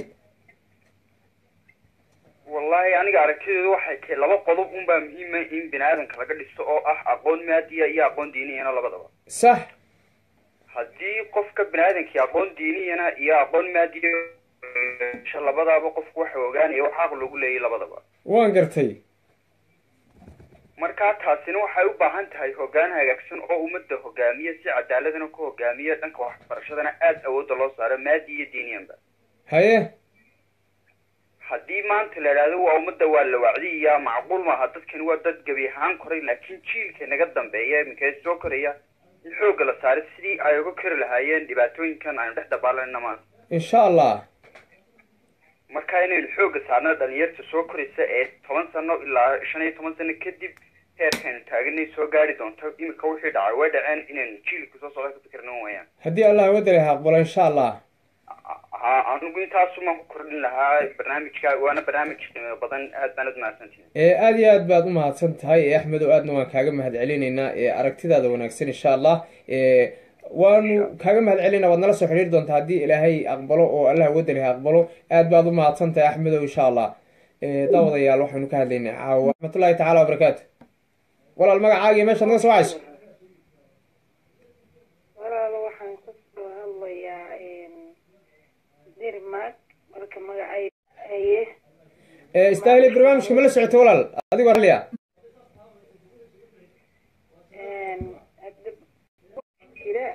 wallahi aniga aragtideedu waxay tahay laba qodob unbaa muhiima in bini aadanka laga dhisto oo ah aqoon maadiya iyo aqoon diiniyana labadaba sax haddii qofka bini aadankii aqoon diiniyana iyo aqoon maadiya sha labadaaba qofku waxa ogaanaya wax xaq loogu leeyahy labadaba waan gartay markaa taasina waxay u baahan tahay hoggaan hagaagsan oo ummadda hogaamiya si cadaaladana ku hogaamiya dhanka waxbarashadana aada awoodda loo saaro maadi iyo diiniyanba haye haddii maanta la idhaahdo waa ummadda waa la wacdiyaa macquul maaha dadkani waa dad gebi ahaan koray laakiin jiilka naga dambeeya iminka ee soo koraya in xoogga la saaray sidii ay uga kori lahaayeen dhibaatooyinkan aynu dhex dabaalanna maanta insha allah marka inaynu xoogga saarno dhalinyarta soo koraysa ee toban sano ilaa shan iyo toban sano kadib heerkaynu taaganay soo gaari doonto iminka wixii dhacay way dhaceen inaynu jiilka soo socda ka fikirna wayaan haddii allah wadali aqbalo insha allah ha anigu intaasumaan ku kordhin lahaa barnaamijka waana barnaamij qiimo badan aad baan ad mahadsantihin ee aada iyo aad baad u mahadsan tahay ee axmedow aadna waan kaaga mahad celinaynaa ee aragtidaada wanaagsan insha allah ee waanu kaaga mahad celinaa waad nala soo xidhiiri doontaa haddii ilaahay aqbalo oo allah wadaliha aqbalo aad baad u mahadsan tahay axmedow insha allah ee daawadayaal waxaynu ka hadlaynay caawa raxmatullahi tacaala wabarakaatu walaal magacaaga iyo meeshaad naga soo wacayso walaalo waxaan ka soo hadlayaa dirmag marka magacay haye ee istaahili barnaamijka ma la socotay walaal adigoo raliya hadda jira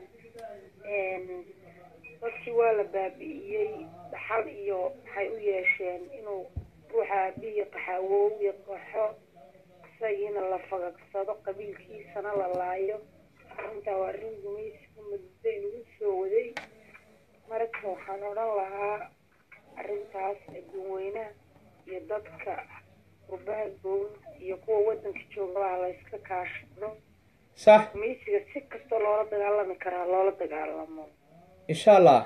dadkii waa la baabi'iyey dhaxal iyo waxay u yeesheen inuu ruuxa aabihii qaxawow iyo qaxo isagiina la fagagsado qabiilkiisana la laayo arrintaa waa arrin gumaysiga muddo inagu soo waday marka waxaan odhan lahaa arrintaas adduunweynaha iyo dadka qurbaha gown iyo kuwa waddanka joogabaa la iska kaashado sax gumaysiga si kastoo loola dagaalami karaa loola dagaalamo insha allah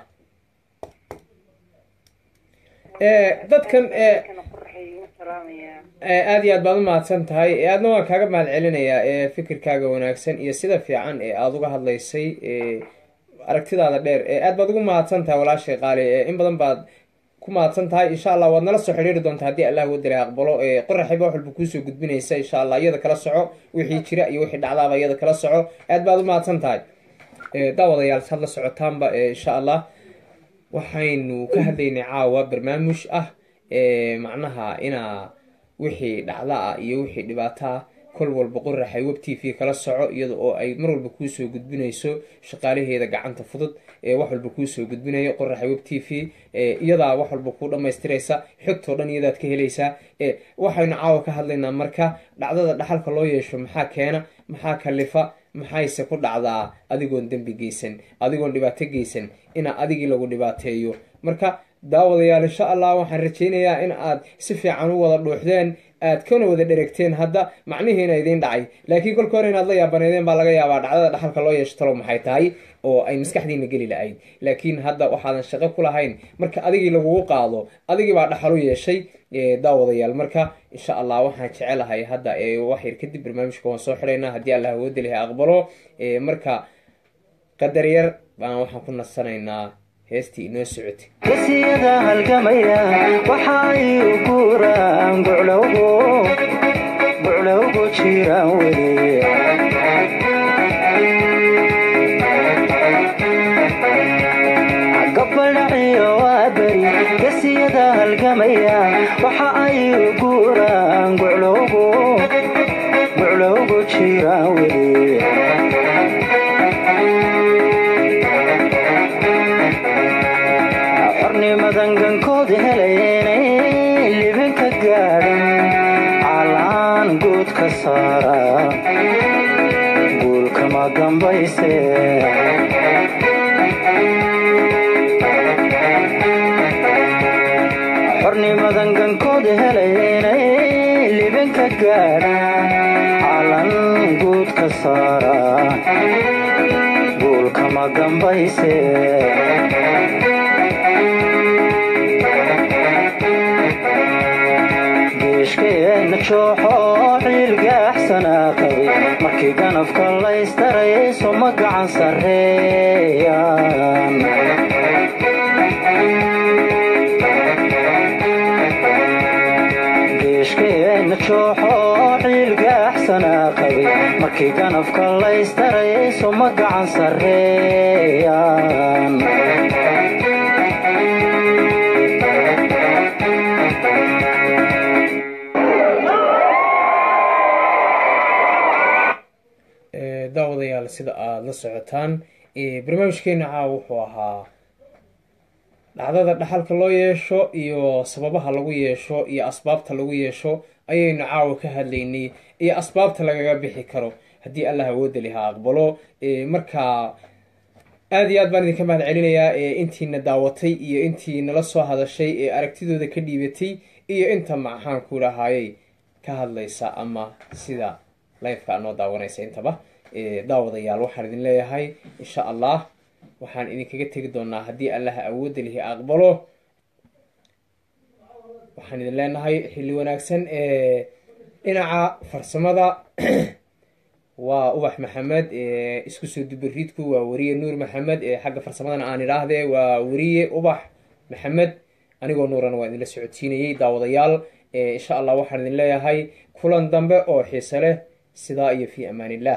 ee dadkan ee kana qoraxeeyu salaamayaa ee aada iyo aad baad u mahadsan tahay ee aadna waan kaaga mahad celinayaa ee fikirkaaga wanaagsan iyo sida fiican ee aada uga hadlaysay ee aragtidaada dheer ee aad baad ugu mahadsan tahay walaashay qaali ee in badan baad ku mahadsan tahay insha allah waad nala soo xidhiiri doontaa haddii allah wadali aqbalo ee qoraxiba wax walba kuusoo gudbinaysa insha allah iyada kala soco wixii jira iyo wixii dhacdaaba iyada kala soco aad baad u mahadsan tahay ee daawadayaal saad la socotaanba ee insha allah waxaynu ka hadlaynay caawa barnaamij ah ee macnaha inaa wixii dhacda ah iyo wixii dhibaato ah kol walba qoraxay web t v kala soco iyada oo ay mar walba kuusoo gudbinayso shaqaalaheeda gacanta fudud ee wax walba kuusoo gudbinayo qoraxay web t v ee iyadaa wax walba kuu dhammaystiraysa xogtoo dhan iyadaad ka helaysaa ee waxaynu caawa ka hadlaynaa marka dhacdada dhaxalka loo yeesho maxaa keena maxaa kalifa maxayse ku dhacdaa adigoon dembi geysan adigoon dhibaato geysan inaa adigii lagu dhibaateeyo marka daawadayaal insha allah waxaan rajaynayaa in aad si fiican u wada dhuuxdeen aad kana wada dheregteen hadda macnihiina idiin dhacay laakiin kolka hore inaad la yaabaneedeen baa laga yaabaa dhacdada dhaxalka loo yeesho talo maxay tahay oo ay maskaxdiina geli lahayd laakiin hadda waxaadan shaqo ku lahayn marka adigii lagugu qaado adigii baa dhaxal u yeeshay daawadayaal marka insha allah waxaan jecelahay hadda wax yar kadib barnaamijka waan soo xidhaynaa haddii allah woodaliha aqbalo marka qadar yar baan waxaan ku nasanaynaa heestii inoo socotay gesiyada halgamaya waxa ay u guuraan buclowgu buclowgu jiraan weye gabaldhaciyo waa beri gesiyada halgamaya waxa ay u guuraan buclowgu buclowgu jiraan weye xornimadan gankood helaynay libinka gaadhan calaan guud ka saara kama dambayse xornimadan gankooda helaynay libinka gaadhaan calan guud ka saara guul kama dambayse geeshkeenna jooxo ciilgaaxsanaa qabay markii ganafka laystaray soma gacan sarreeyaan geeshkeenna jooxo ciilgaaxsanaa qabay markii ganafka laystaray soma gacan sarreeyaan daawadayaal sida aada la socotaan barnaamijkeena caawa wuxuu ahaa dhacdada dhaxalka loo yeesho iyo sababaha lagu yeesho iyo asbaabta lagu yeesho ayaynu caawa ka hadlaynay iyo asbaabta lagaga bixi karo haddii allah awooda liha aqbalo marka aada iyo aad baan idinka mahad celinayaa intiina daawatay iyo intii nala soo hadashay ee aragtidooda ka dhiibatay iyo inta maxaanku dhahaayey ka hadlaysa ama sida lifeka anoo daawanaysa intaba daawadayaal waxaan idin leeyahay insha allah waxaan idinkaga tegi doonaa haddii allaha awoodda lihi aqbalo waxaan idin leenahay xilli wanaagsan dhinaca farsamada waa ubax maxamed isku soo dubariidku waa weriye nuur maxamed xagga farsamadana aan idhaahdee waa weriye ubax maxamed anigoo nuurana waa idinla socodsiinayey daawadayaal insha allah waxaan idin leeyahay kulan dambe oo xiise leh sidaa iyo fi amaan illah